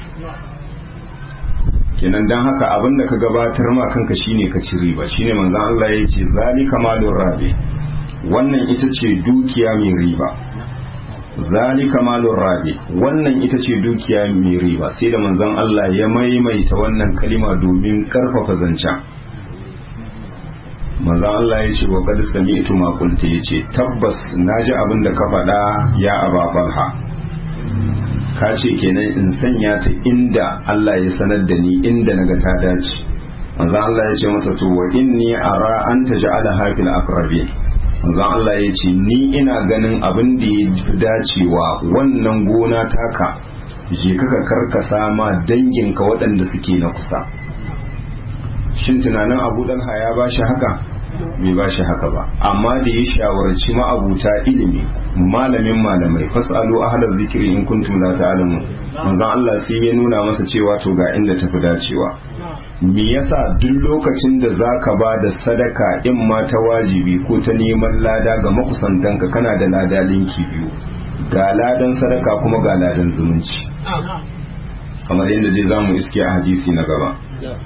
kenan dan haka abin da ka gabatar ma kanka shine ka ci riba shine manzon Allah ya ce zalika malur rabi wannan ita ce dukiya mai riba zalika malur rabi wannan ita ce dukiya mai riba sai da manzon Allah ya maimaita wannan kalima domin karfafa zancen manzon Allah ya ce wa qad sami'tu ma qulta yace tabbas naji abin da ka faɗa ya ababalha ka ce kenan in sanya ta inda Allah ya sanar da ni inda naga ta dace manzon Allah ya ce masa to wa inni ara an taj'ala hafil aqrabin manzon Allah ya ce ni ina ganin abin da ya fi dacewa wannan gona taka je kaka karkasa ma danginka waɗanda suke na kusa shin tunanin abu dalha ya ba shi haka bai ba shi haka ba amma da ya shawarci ma'abuta ilimi malamin malamai fasalu ahlar zikiri in kuntum la ta'lamun manzon Allah sai ya nuna masa cewa to ga inda tafi dacewa me yasa duk lokacin da zaka ba da sadaka in ma ta wajibi ko ta neman lada ga makusantanka kana da lada linki biyu ga ladan sadaka kuma ga ladan zumunci kamar yadda dai zamu iske a hadisi na gaba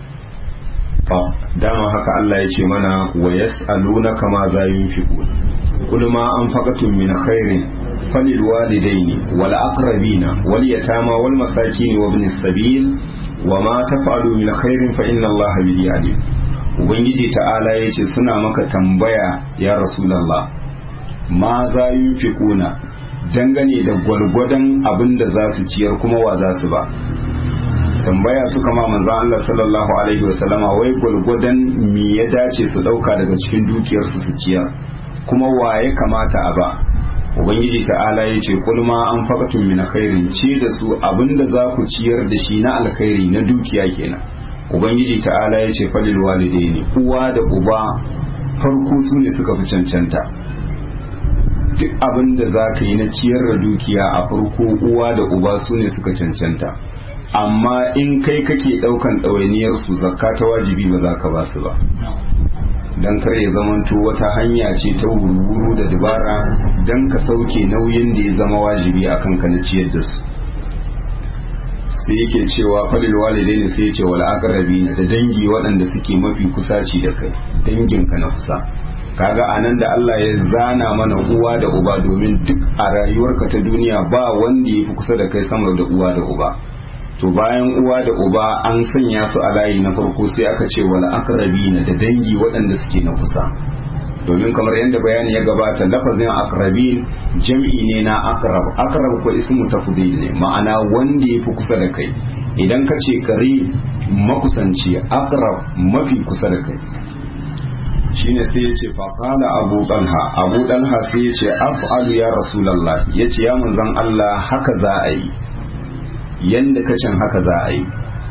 dama haka Allah ya ce mana wa yas'alunaka ma za yunfiqun kul ma anfaqatum min khairin falil walidaini wal aqrabina wal yatama wal masakin wa ibnis sabil wa ma taf'alu min khairin fa inna Allah bihi alim ubangiji ta'ala yace suna maka tambaya ya rasulullah ma za yunfiquna dangane da gwalgwadon abin da za su ciyar kuma wa za su ba tambaya suka ma manzo Allah sallallahu alaihi wasallama wai gwalgwadon me ya dace su dauka daga cikin dukiyarsu su ciyar kuma wa ya kamata a ba ubangiji ta'ala ya ce kul ma an faqatum min khairin ce da su abinda za ku ciyar da shi na alkhairi na dukiya kenan ubangiji ta'ala ya ce falil walidaini uwa da uba farko su ne suka fi cancanta duk abin da za ka yi na ciyar da dukiya a farko uwa da uba su ne suka cancanta amma in kai kake daukan ɗawainiyar su zakka ta wajibi ba za ka ba su ba don kar ya zamanto wata hanya ce ta wuru da dabara don ka sauke nauyin da ya zama wajibi a kanka na ciyar da su sai yake cewa falil walidai ne sai ya ce wal aqrabi da dangi waɗanda suke mafi kusaci da kai danginka na kusa kaga anan da Allah ya zana mana uwa da uba domin duk a rayuwarka ta duniya ba wanda ya fi kusa da kai sama da uwa da uba to bayan uwa da uba an sanya su a layi na farko sai aka ce wal aqrabina da dangi waɗanda suke na kusa domin kamar yadda bayani ya gabata lafazin aqrabin jam'i ne na aqrab aqrab ko ismu tafdil ne ma'ana wanda yafi kusa da kai idan ka ce kare makusanci akrab mafi kusa da kai shine sai ya ce faƙala abu ɗanha abu ɗanha sai ya ce af'alu ya rasulallah ya ce ya manzan Allah haka za a yi yanda kacin haka za a yi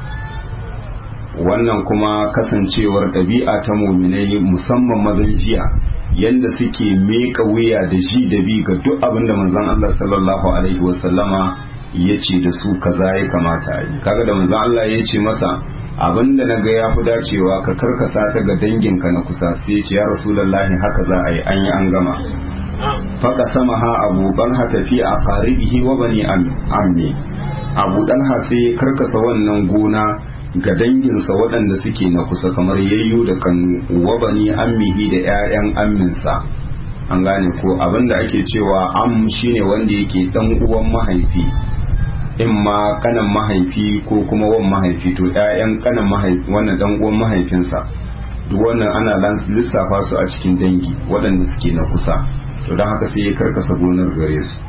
wannan kuma kasancewar ɗabi'a ta muminai musamman mazan jiya yanda suke meka wuya da ji da bi ga duk abin da manzon Allah sallallahu alaihi wasallama ya ce da su kaza ya kamata a yi kaga da manzon Allah ya ce masa abin da naga ya fi dacewa ka karkasa ta ga danginka na kusa sai ya ce ya rasulullahi haka za a yi an yi an gama faka sama ha abu balha tafi a farihi wa bani ammi abu dalha sai ya karkasa wannan gona ga danginsa waɗanda suke na kusa kamar yayyu da kan wabani ammihi da 'ya'yan amminsa an gane ko abinda ake cewa am shine wanda yake dan uwan mahaifi in ma kanan mahaifi ko kuma wan mahaifi to 'ya'yan kanan mahaifi wannan dan uwan mahaifinsa duk wannan ana lissafa su a cikin dangi waɗanda suke na kusa to don haka sai ya karkasa gonar gare su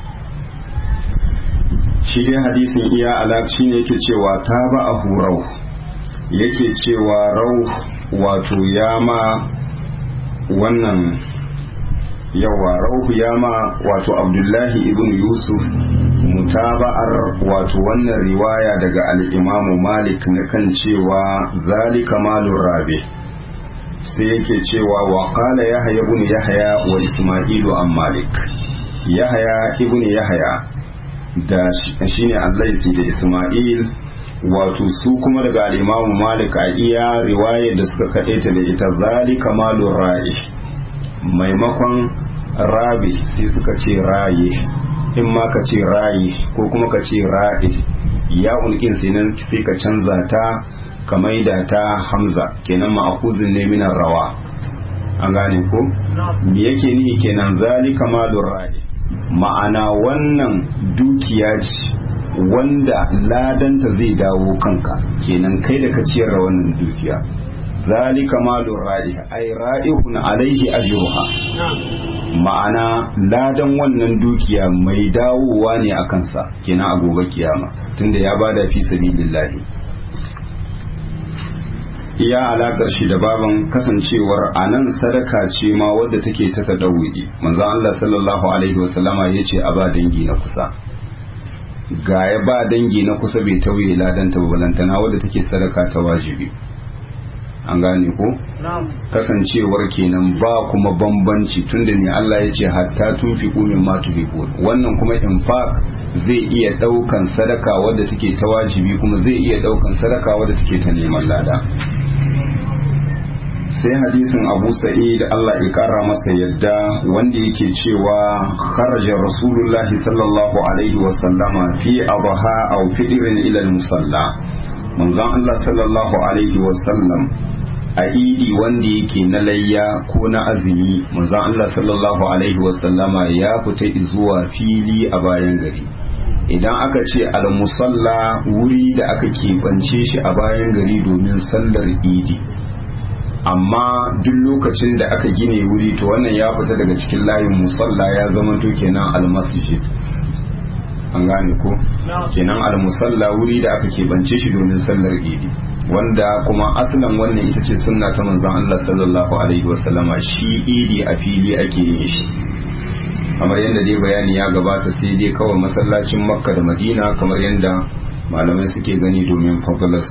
shi dai hadisin iya alaq shine yake cewa ta ba a hurau yake cewa rau wato yama wannan yawa rauhu yama wato abdullahi ibn yusuf mutaba'ar wato wannan riwaya daga al'imamu malik na kan cewa zalika malun rabe sai yake cewa wa kala yahaya ibn yahaya wa ismailu an malik yahaya ibn yahaya da shine allaiti da ismail wato su kuma daga al'imamu malik a iya riwayar da suka kaɗaita da ita zalika malun ra'i maimakon rabi sai suka ce raye in ma ka ce raye ko kuma ka ce ra'i ya ulkin sai nan sai ka canza ta ka maida ta hamza kenan ma'akuzin ne minan rawa an gane ko me yake ni kenan zalika malun ra'i ma'ana wannan dukiya ce wanda ladanta zai dawo kanka kenan kai da ka ciyar da wannan dukiya zalika malur ra'iha ay ra'ihun alaihi ajruha ma'ana ladan wannan dukiya mai dawowa ne a kansa kenan a gobe kiyama tunda ya bada fi sabilillahi iya alakar shi da baban kasancewar a nan sadaka ce ma wadda take ta tadawudi manzo Allah sallallahu alaihi wasallama yace a ba dangi na kusa ga ya ba dangi na kusa bai tauye ladanta balantana wadda take sadaka ta wajibi an gane ko kasancewar kenan ba kuma bambanci tunda ne Allah ya ce hatta tunfiqu mimma tuhibun wannan kuma infaq zai iya daukan sadaka wadda take ta wajibi kuma zai iya daukan sadaka wadda take ta neman lada sai hadisin abu sa'id Allah ya kara masa yadda wanda yake cewa kharaja rasulullahi sallallahu alaihi wasallama fi abaha aw fidrin ila musalla manzon Allah sallallahu alaihi wasallam a idi wanda yake na layya ko na azumi manzon Allah sallallahu alaihi wasallama ya fita zuwa fili a bayan gari idan aka ce al-musalla wuri da aka keɓance shi a bayan gari domin sallar idi amma duk lokacin da aka gine wuri to wannan ya fita daga cikin layin musalla ya zama to kenan almasjid an gane ko kenan almusalla wuri da aka keɓance shi domin sallar idi wanda kuma asalin wannan ita ce sunna ta manzon Allah sallallahu alaihi wasallama shi idi a fili ake yin shi kamar yadda dai bayani ya gabata sai dai kawai masallacin makka da madina kamar yadda malamai suke gani domin fadalas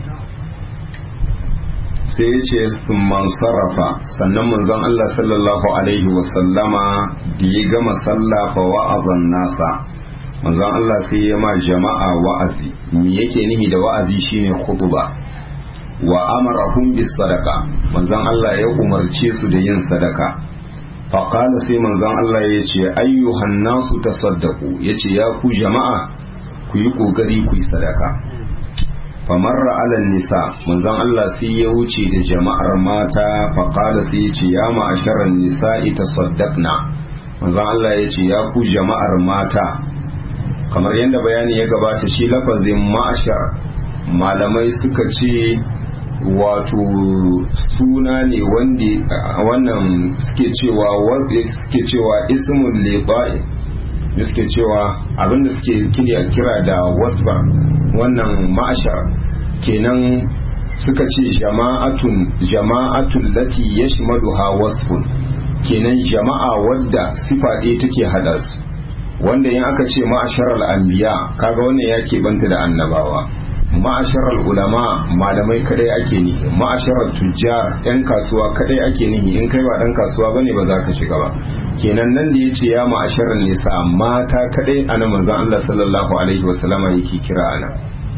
sai ya ce man sarrafa sannan manzon Allah sallallahu alaihi wasallama da ya gama sallafa wa'azan nasa manzon Allah sai ya ma jama'a wa'azi me yake nihi da wa'azi shine khutba wa amarahum bis sadaqa manzon Allah ya umarce su da yin sadaka faqala sai manzon Allah ya ce ayyuhan nasu tasaddaqu yace ya ku jama'a ku yi kokari ku yi sadaka famarra alal nisa manzon Allah sai ya wuce da jama'ar mata faqala sai ya ce ya ma'asharan nisa'i tasaddaqna manzon Allah ya ce ya ku jama'ar mata kamar yadda bayani ya gabata shi lafazin ma'ashar malamai suka ce wato suna ne wanda wannan suke cewa suke cewa ismul liqa'i suke cewa abinda suke kira da wasba wannan ma'ashar kenan suka ce jama'atun jama'atun lati yashmaluha wasfun kenan jama'a wadda sifa ɗaya take hada su wanda in aka ce ma'asharal anbiya kaga wannan ya keɓanta da annabawa ma'asharal ulama malamai kadai ake nihi ma'asharal tujjar yan kasuwa kadai ake nihi in kai ba dan kasuwa bane ba za ka shiga ba kenan nan da yace ya ma'asharal nisa mata kadai ana manzon Allah sallallahu alaihi wasallama yake kira ana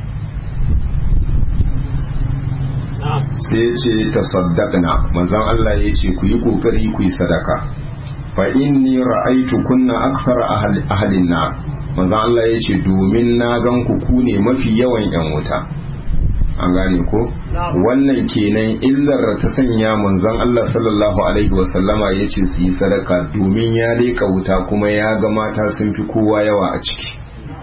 sai yace tasaddaqna manzon Allah yace ku yi kokari ku yi sadaka fa inni ra'aytu kunna akthara ahlin nar manzo Allah ya ce domin na gan ku ku ne mafi yawan yan wuta an gane ko wannan kenan illar ta sanya manzon Allah sallallahu alaihi wa sallama ya ce su yi sadaka domin ya leka wuta kuma ya ga mata sun fi kowa yawa a ciki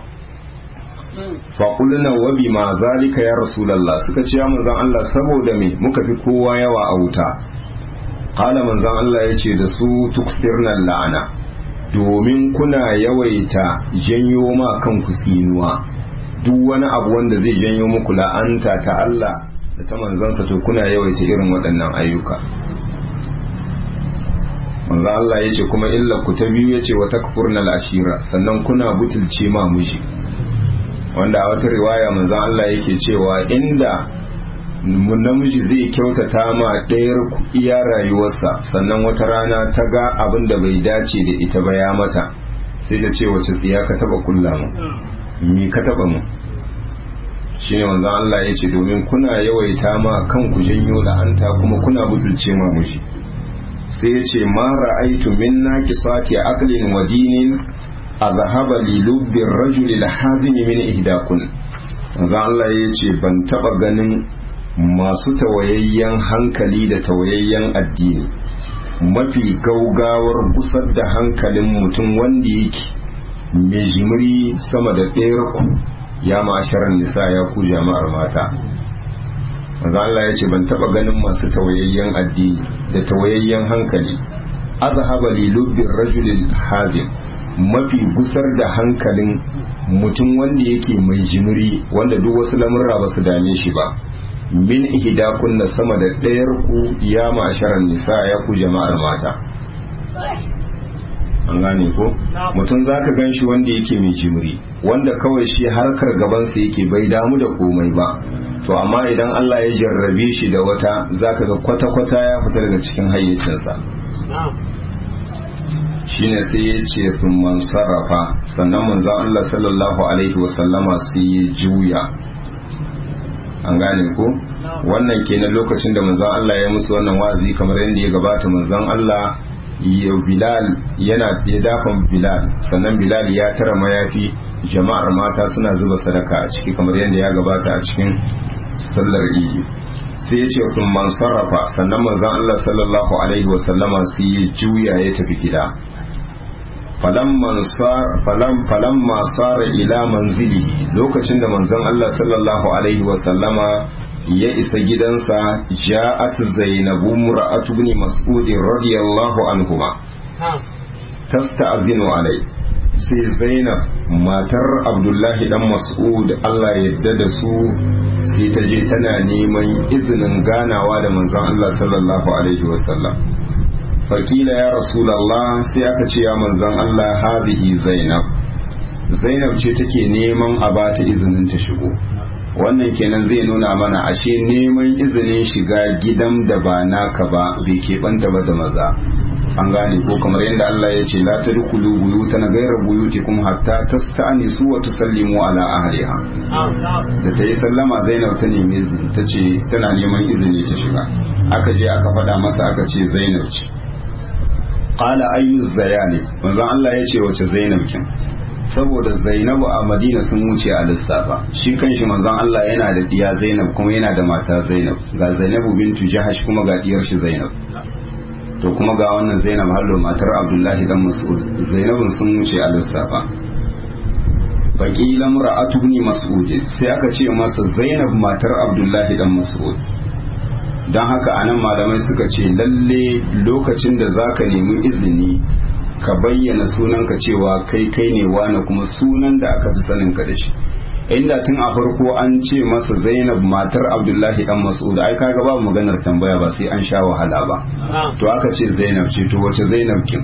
faƙulina wa bi ma zalika ya rasulallah suka ce ya manzon Allah saboda me muka fi kowa yawa a wuta qala manzon Allah ya ce da su tuksirna la'ana domin kuna yawaita janyo ma kanku tsinuwa duk wani abu wanda zai janyo muku la'anta ta Allah da ta manzansa to kuna yawaita irin waɗannan ayyuka manzo Allah ya ce kuma illa ku ta biyu ya ce wa takfurna ashira sannan kuna butulce ma miji wanda a wata riwaya manzo Allah yake cewa inda namiji zai kyautata ma ɗayar iya rayuwarsa sannan wata rana ta ga abin da bai dace da ita ba ya mata sai ta ce wace tsiya ka taba kulla mu mi ka taba mu shine manzon Allah ya ce domin kuna yawaita ma kan ku janyo la'anta kuma kuna butulce ma mushi sai ya ce ma ra'aitu min naqisati aqlin wa dinin azhaba li lubbi ar-rajuli al-hazimi min ihdakun manzon Allah ya ce ban taba ganin masu tawayayyen hankali da tawayayyen addini mafi gaugawar busar da hankalin mutum wanda yake mai jimiri sama da ɗayar ku ya ma'asharar nisa ya ku jama'ar mata maza Allah ya ce ban taba ganin masu tawayayyen addini da tawayayyen hankali azhaba li lubbin rajulil hazim mafi gusar da hankalin mutum wanda yake mai jimiri wanda duk wasu lamurra ba su dame shi ba min ihda kunna sama da ɗayar ku ya ma'asharar nisa ya ku jama'ar mata an gane ko mutum za ka gan shi wanda yake mai jimri wanda kawai shi harkar gabansa yake bai damu da komai ba to amma idan Allah ya jarrabe shi da wata za ka ga kwata-kwata ya fita daga cikin hayyacinsa shine sai ya ce sun man sarrafa sannan manzon Allah sallallahu alaihi wasallama sai ya juya an gane ko wannan kenan lokacin da manzon Allah ya musu wannan wa'azi kamar yadda ya gabata manzon Allah ya Bilal yana ya dafan Bilal sannan Bilal ya tara mayafi jama'ar mata suna zuba sadaka a ciki kamar yadda ya gabata a cikin sallar Idi sai ya ce kun man sarrafa sannan manzon Allah sallallahu alaihi wasallama sai ya juya ya tafi gida falamma sara ila manzilihi lokacin da manzon Allah sallallahu alaihi wasallama ya isa gidansa ja'at zainabu mura'atu ibn mas'ud radiyallahu anhuma tasta'zinu alai sai zainab matar abdullahi dan mas'ud Allah yadda da su sai ta je tana neman izinin ganawa da manzon Allah sallallahu alaihi wasallam fakila ya rasulallah sai aka ce ya manzon Allah hazihi zainab zainab ce take neman a bata izinin ta shigo wannan kenan zai nuna mana ashe neman izinin shiga gidan da ba naka ba bai keɓanta ba da maza an gane ko kamar yadda Allah ya ce la tadkhulu buyutan ghayra buyutikum hatta tasta'nisu wa tusallimu ala ahliha da ta yi sallama Zainab ta nemi izini ta ce tana neman izini ta shiga aka je aka faɗa masa aka ce Zainab ce qala ayyu zayani manzo Allah ya ce wace Zainab kin saboda Zainabu a Madina sun wuce a lissafa shi kanshi manzon Allah yana da diya Zainab kuma yana da mata Zainab ga Zainabu bintu Jahash kuma ga diyar shi Zainab to kuma ga wannan Zainab hallo matar Abdullahi dan Mas'ud Zainabun sun wuce a lissafa Faƙila mura'atu ibn Mas'ud sai aka ce masa Zainab matar Abdullahi dan Mas'ud don haka anan malamai suka ce lalle lokacin da zaka nemi izini ka bayyana sunanka cewa kai kai ne wane kuma sunan da aka fi sanin ka da shi inda tun a farko an ce masa zainab matar abdullahi dan mas'ud ai kaga ba maganar tambaya ba sai an sha wahala ba to aka ce zainab ce to wace zainab kin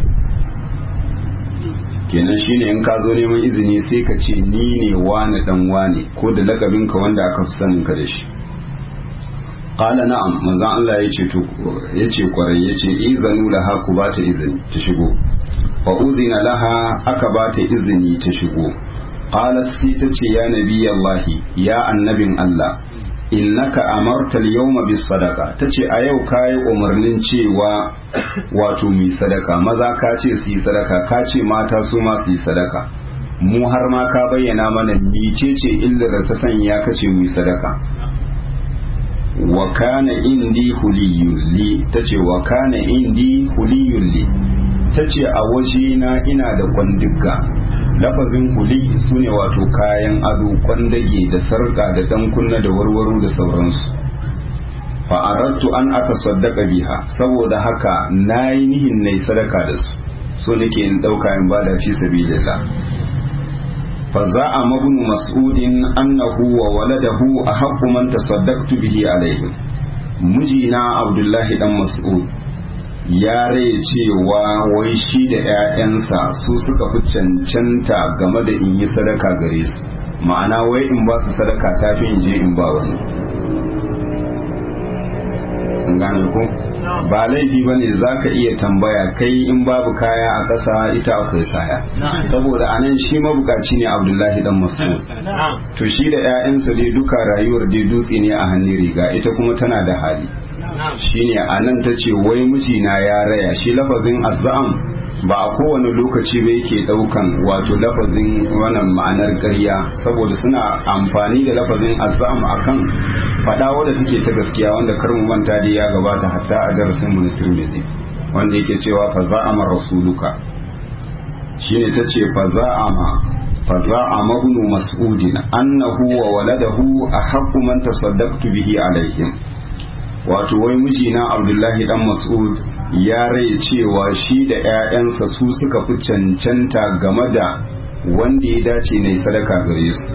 kenan shine in ka zo neman izini sai ka ce ni ne wane dan wane ko da lakabinka wanda aka fi sanin ka da shi qala na'am manzon Allah yace to yace kwarai yace izanu laha ku ba ta izini ta shigo fa uzina laha aka ba ta izini ta shigo qalat sai ta ce ya nabiyallahi ya annabin Allah innaka amarta al-yawma bis sadaqa tace a yau kai umarnin cewa wato mu sadaka maza ka ce su yi sadaka ka ce mata su ma su yi sadaka mu har ma ka bayyana mana mecece illar da ta sanya kace mu yi sadaka wa kana indi huliyun li tace wa kana indi huliyun li tace a waje na ina da kwandigga lafazin huli sune wato kayan ado kwandage da sarka da dan kunna da warwaro da sauransu fa aradtu an atasaddaqa biha saboda haka nayi nihin nayi sadaka da su so nake in dauka in bada fi sabilillah فزعم ابن مسعود أنه وولده أحق من تصدقت به عليهم مجينا عبد الله بن مسعود ya rai cewa wai shi da 'ya'yansa su suka fi cancanta game da in yi sadaka gare su ma'ana wai in ba su sadaka ta fi in je in ba wani gane ku ba laifi bane za ka iya tambaya kai in babu kaya a ƙasa ita akwai saya saboda anan shi mabukaci ne abdullahi dan masu to shi da 'ya'yansa dai duka rayuwar dai dutse ne a hannun riga ita kuma tana da hali shine anan ta ce wai mijina ya raya shi lafazin azzam ba a kowane lokaci ba yake daukan wato lafazin wannan ma'anar ƙarya saboda suna amfani da lafazin azzam akan faɗa wadda take ta gaskiya wanda kar mu manta da ya gabata hatta a darasin mu na Tirmidhi wanda yake cewa fa za'ama rasuluka shine tace fa za'ama fa za'ama ibn mas'ud annahu wa waladahu ahaqqu man tasaddaqtu bihi alaihim wato wai mijina Abdullahi dan Mas'ud ya rai cewa shi da 'ya'yansa su suka fi cancanta game da wanda ya dace ne sadaka gare su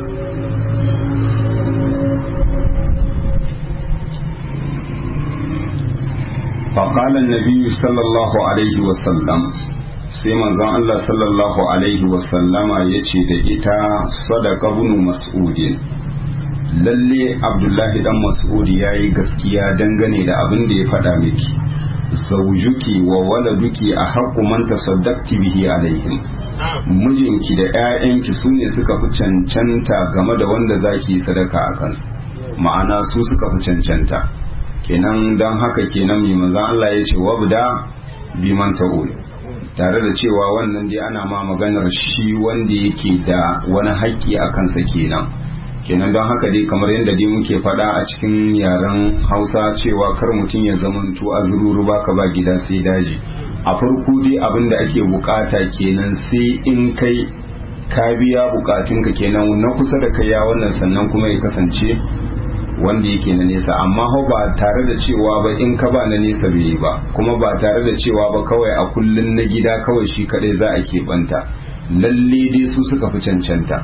فقال النبي صلى الله عليه وسلم sai manzon Allah sallallahu alaihi wasallama ya ce da ita sadaka bunu mas'udin lalle abdullahi dan mas'ud ya yi gaskiya dangane da abin da ya faɗa miki zaujuki wa waladuki a haƙƙu man tasaddaqti bihi alaihim mijinki da 'ya'yanki su ne suka fi cancanta game da wanda zaki sadaka a kansu ma'ana su suka fi cancanta kenan don haka kenan mai manzan Allah ya ce wabda biman ta'ul tare da cewa wannan dai ana ma maganar shi wanda yake da wani haƙƙi a kansa kenan kenan don haka dai kamar yadda dai muke faɗa a cikin yaren hausa cewa kar mutum ya zamanto a zururu baka ba gida sai daji a farko dai abin da ake bukata kenan sai in kai ka biya bukatunka kenan na kusa da kai ya wannan sannan kuma ya kasance wanda yake na nesa amma hau ba tare da cewa ba in ka ba na nesa bai yi ba kuma ba tare da cewa ba kawai a kullun na gida kawai shi kadai za a keɓanta lalle dai su suka fi cancanta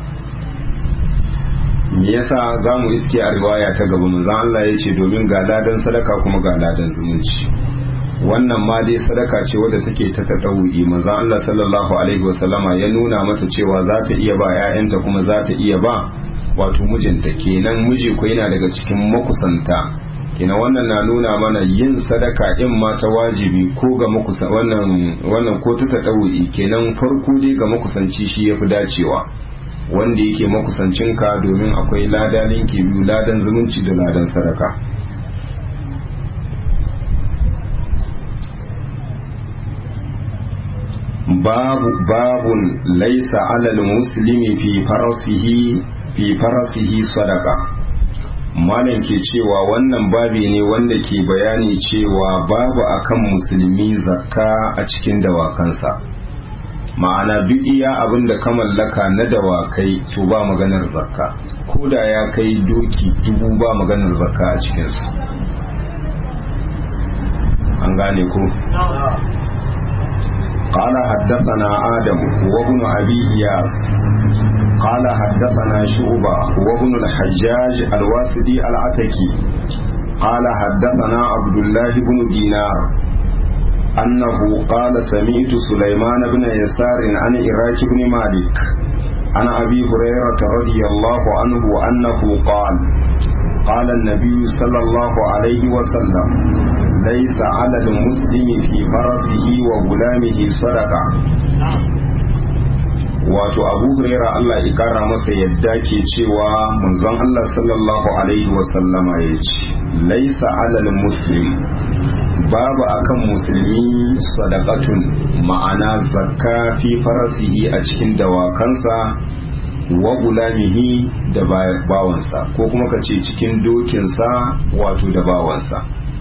me yasa za mu iske a riwaya ta gaba manzon Allah ya ce domin ga ladan sadaka kuma ga ladan zumunci wannan ma dai sadaka ce wadda take ta tadawu'i manzon Allah sallallahu alaihi wasallama ya nuna mata cewa za ta iya ba 'ya'yanta kuma za ta iya ba wato mijinta kenan miji ko yana daga cikin makusanta kenan wannan na nuna mana yin sadaka in ma ta wajibi ko ga makusa wannan wannan ko ta tadawu'i kenan farko dai ga makusanci shi yafi dacewa wanda yake makusancinka domin akwai lada ninki biyu ladan zumunci da ladan sadaka babu babun laisa alal muslimi fi farasihi fi farasihi sadaka malam ke cewa wannan babi ne wanda ke bayani cewa babu akan musulmi zakka a cikin dawakansa ma'ana duk iya abin da ka mallaka na dawakai to ba maganar zakka ko da ya kai doki dubu ba maganar zakka a cikinsu an gane ko قال حدثنا آدم وابن أبي إياس قال حدثنا شعبة وابن الحجاج الواسدي العتكي قال حدثنا عبد الله بن دينار أنه قال سمعت سليمان بن يسار عن إراك بن مالك عن أبي هريرة رضي الله عنه أنه قال قال النبي صلى الله عليه وسلم ليس على المسلم في فرسه وغلامه صدقة wato abu huraira Allah ya kara masa yadda ke cewa manzon Allah sallallahu alaihi wasallama ya ce laisa alal muslim babu akan musulmi sadaqatun ma'ana zakka fi farasihi a cikin dawakansa wa gulamihi da bawansa ko kuma ka ce cikin dokinsa wato da bawansa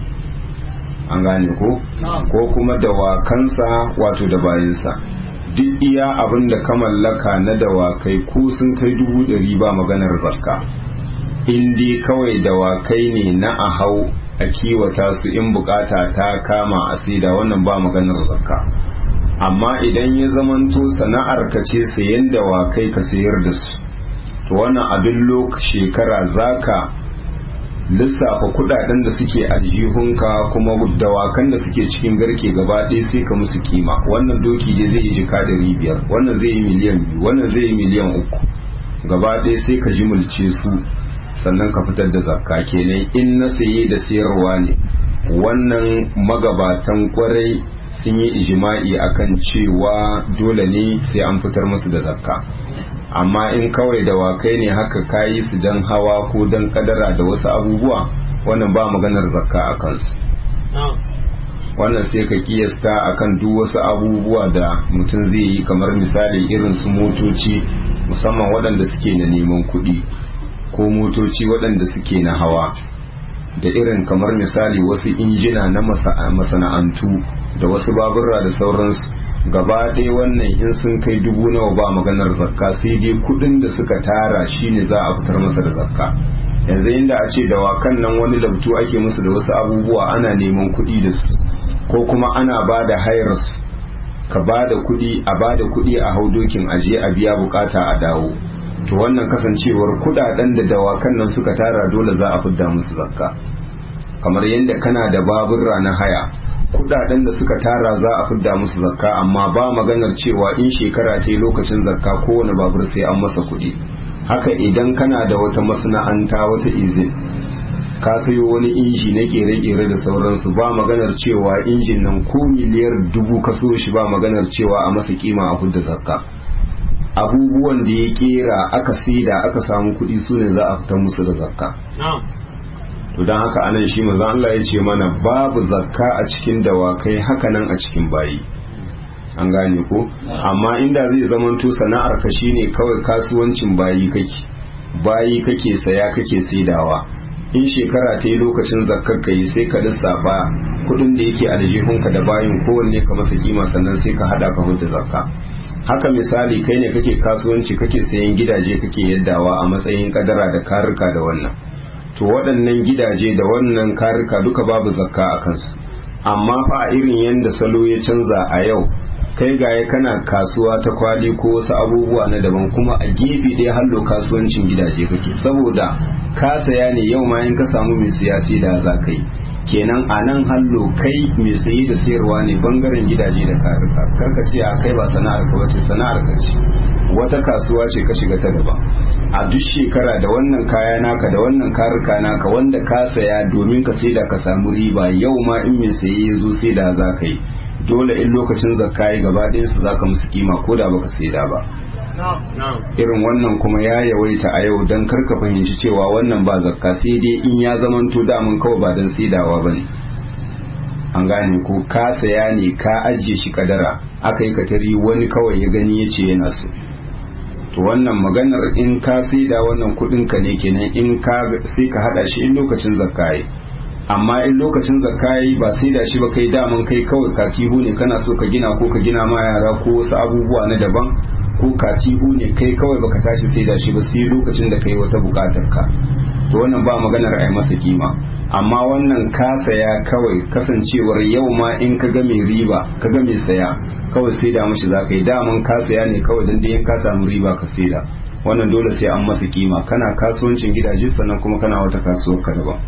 an gane ko ko kuma dawakansa wato da bayansa duk iya abin da ka mallaka na dawakai ko sun kai dubu ɗari ba maganar zakka in dai kawai dawakai ne na a hau a kiwata su in bukata ta kama a sida wannan ba maganar zakka amma idan ya zamanto sana'ar ka ce sayan dawakai ka sayar da su to wannan abin lok shekara zaka lissafa kudaden da suke aljihunka kuma dawakan da suke cikin garke gaba ɗaya sai ka musu kima wannan doki ne zai yi jika ɗari biyar wannan zai yi miliyan biyu wannan zai yi miliyan uku gaba ɗaya sai ka jimulce su sannan ka fitar da zakka kenan in na saye da sayarwa ne wannan magabatan kwarai sun yi ijima'i akan cewa dole ne sai an fitar musu da zakka amma in kawai dawakai ne haka kayi su don hawa ko don kadara da wasu abubuwa wannan ba maganar zakka a kansu wannan sai ka kiyasta akan duk wasu abubuwa da mutum zai yi kamar misali irin su motoci musamman waɗanda suke na neman kuɗi ko motoci waɗanda suke na hawa da irin kamar misali wasu injina na masana'antu da wasu babura da sauransu gaba ɗaya wannan in sun kai dubu nawa ba maganar zakka sai dai kuɗin da suka tara shine za a fitar masa da zakka yanzu inda a ce dawakan nan wani labtu ake musu da wasu abubuwa ana neman kuɗi da su ko kuma ana ba da hayar su ka ba da kuɗi a ba da kuɗi a hau dokin aje a biya bukata a dawo to wannan kasancewar kuɗaɗen da dawakan nan suka tara dole za a fidda musu zakka kamar yadda kana da babura na haya kudaden da suka tara za a fidda musu zakka amma ba maganar cewa in shekara ce lokacin zakka kowane babur sai an masa kuɗi haka idan kana da wata masana'anta wata izin ka sayo wani inji na kere-kere da sauransu ba maganar cewa injin nan ko miliyar dubu ka so shi ba maganar cewa a masa kima a fidda zakka abubuwan da ya kera aka saida aka samu kuɗi su ne za a fitar musu da zakka to don haka anan shi manzo Allah ya ce mana babu zakka a cikin dawakai hakanan a cikin bayi an gane ko amma inda zai zamanto sana'ar ka shine kawai kasuwancin bayi kake bayi kake saya kake saidawa in shekara ta yi lokacin zakkar ka yi sai ka lissafa kudin da yake aljihunka da bayin kowanne ka masa kima sannan sai ka hada ka hudda zakka haka misali kai ne kake kasuwanci kake sayan gidaje kake yaddawa a matsayin kadara da karika da wannan to waɗannan gidaje da wannan karika duka babu zakka a kansu amma fa a irin yadda salo ya canza a yau kai gaya kana kasuwa ta kwali ko wasu abubuwa na daban kuma a gefe ɗaya hallo kasuwancin gidaje kake saboda ka saya ne yau ma in ka samu mai siyasi da za ka yi kenan a nan hallo kai mai saye da sayarwa ne bangaren gidaje da karika karka ce a kai ba sana'ar ka wace sana'ar ka ce wata kasuwa ce ka shiga ta daban a duk shekara da wannan kaya naka da wannan karika naka wanda ka saya domin ka saida ka samu riba yau ma in mai saye ya zo saida za ka yi dole in lokacin zakka yi gaba su za ka musu kima ko da baka saida ba irin wannan kuma ya yawaita a yau don karka fahimci cewa wannan ba zakka sai dai in ya zamanto damun kawai ba don saidawa ba ne an gane ko ka saya ne ka ajiye shi kadara aka yi katari wani kawai ya gani ya ce yana so to wannan maganar in ka saida wannan kudin ka ne kenan in ka sai ka hada shi in lokacin zakka yi amma in lokacin zakka yi ba saida shi ba kai daman kai kawai katihu ne kana so ka gina ko ka gina ma yara ko wasu abubuwa na daban ko katihu ne kai kawai baka tashi saida shi ba sai lokacin da kai wata bukatar ka to wannan ba maganar ai masa kima amma wannan ka saya kawai kasancewar yau ma in ka ga mai riba ka ga mai saya kawai sai da mashi za ka yi daman ka saya ne kawai dan dai ka samu riba ka saida wannan dole sai an masa kima kana kasuwancin gidaje sannan kuma kana wata kasuwar ka daban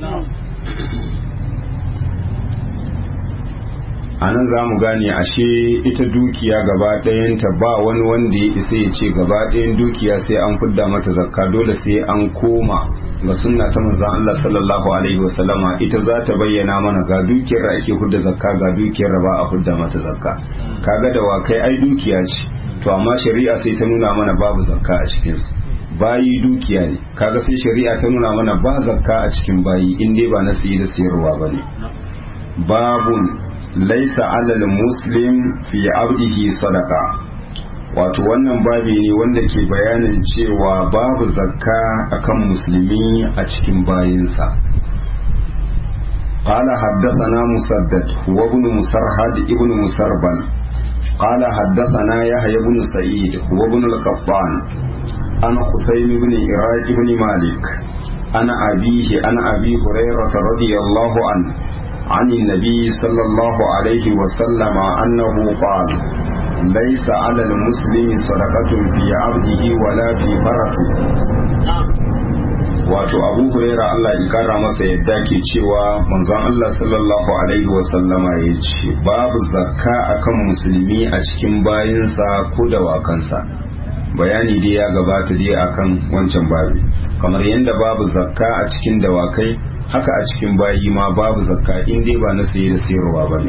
a nan za mu gane ashe ita dukiya gaba ɗayanta ba wani wanda ya isa ya ce gaba ɗayan dukiya sai an fidda mata zakka dole sai an koma ga sunna ta manzon Allah sallallahu alaihi wasallama ita za ta bayyana mana ga dukiyar da ake hudda zakka ga dukiyar da ba a hudda mata zakka kaga da wakai ai dukiya ce to amma shari'a sai ta nuna mana babu zakka a cikin su bayi dukiya ne kaga sai shari'a ta nuna mana ba zakka a cikin bayi in dai ba na sayi da sayarwa bane babun laisa alal muslim fi abdihi sadaqa wato wannan babi ne wanda ke bayanin cewa babu zakka akan musulmi a cikin bayinsa قال حدثنا مسدد هو ابن مسرهد ابن مسربل قال حدثنا يحيى بن سعيد هو ابن القطان عن حسين بن إراج بن مالك عن أبيه عن أبي هريرة رضي الله عنه عن النبي صلى الله عليه وسلم أنه قال ليس على المسلم صدقة في عبده ولا في فرسه wato abu huraira Allah ya kara masa yadda ke cewa manzon Allah sallallahu alaihi wasallama ya ce babu zakka akan musulmi a cikin bayinsa ko da wakansa bayani dai ya gabata dai akan wancan babi kamar yadda babu zakka a cikin dawakai haka a cikin bayi ma babu zakka in dai ba na saye da sayarwa ba ne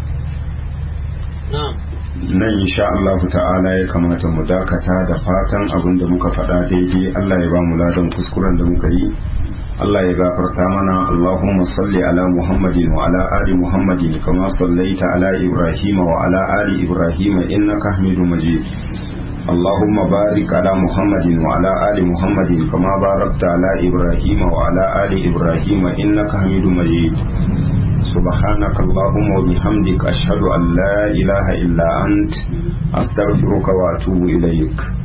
nan insha Allah ta'ala ya kamata mu dakata da fatan abin da muka faɗa daidai Allah ya ba mu ladan kuskuren da muka yi Allah ya gafarta mana Allahumma salli ala Muhammadin wa ala ali Muhammadin kama sallaita ala Ibrahim wa ala ali Ibrahim innaka Hamidum Majid اللهم بارك على محمد وعلى آل محمد كما باركت على إبراهيم وعلى آل إبراهيم إنك حميد مجيد سبحانك اللهم وبحمدك أشهد أن لا إله إلا أنت أستغفرك وأتوب إليك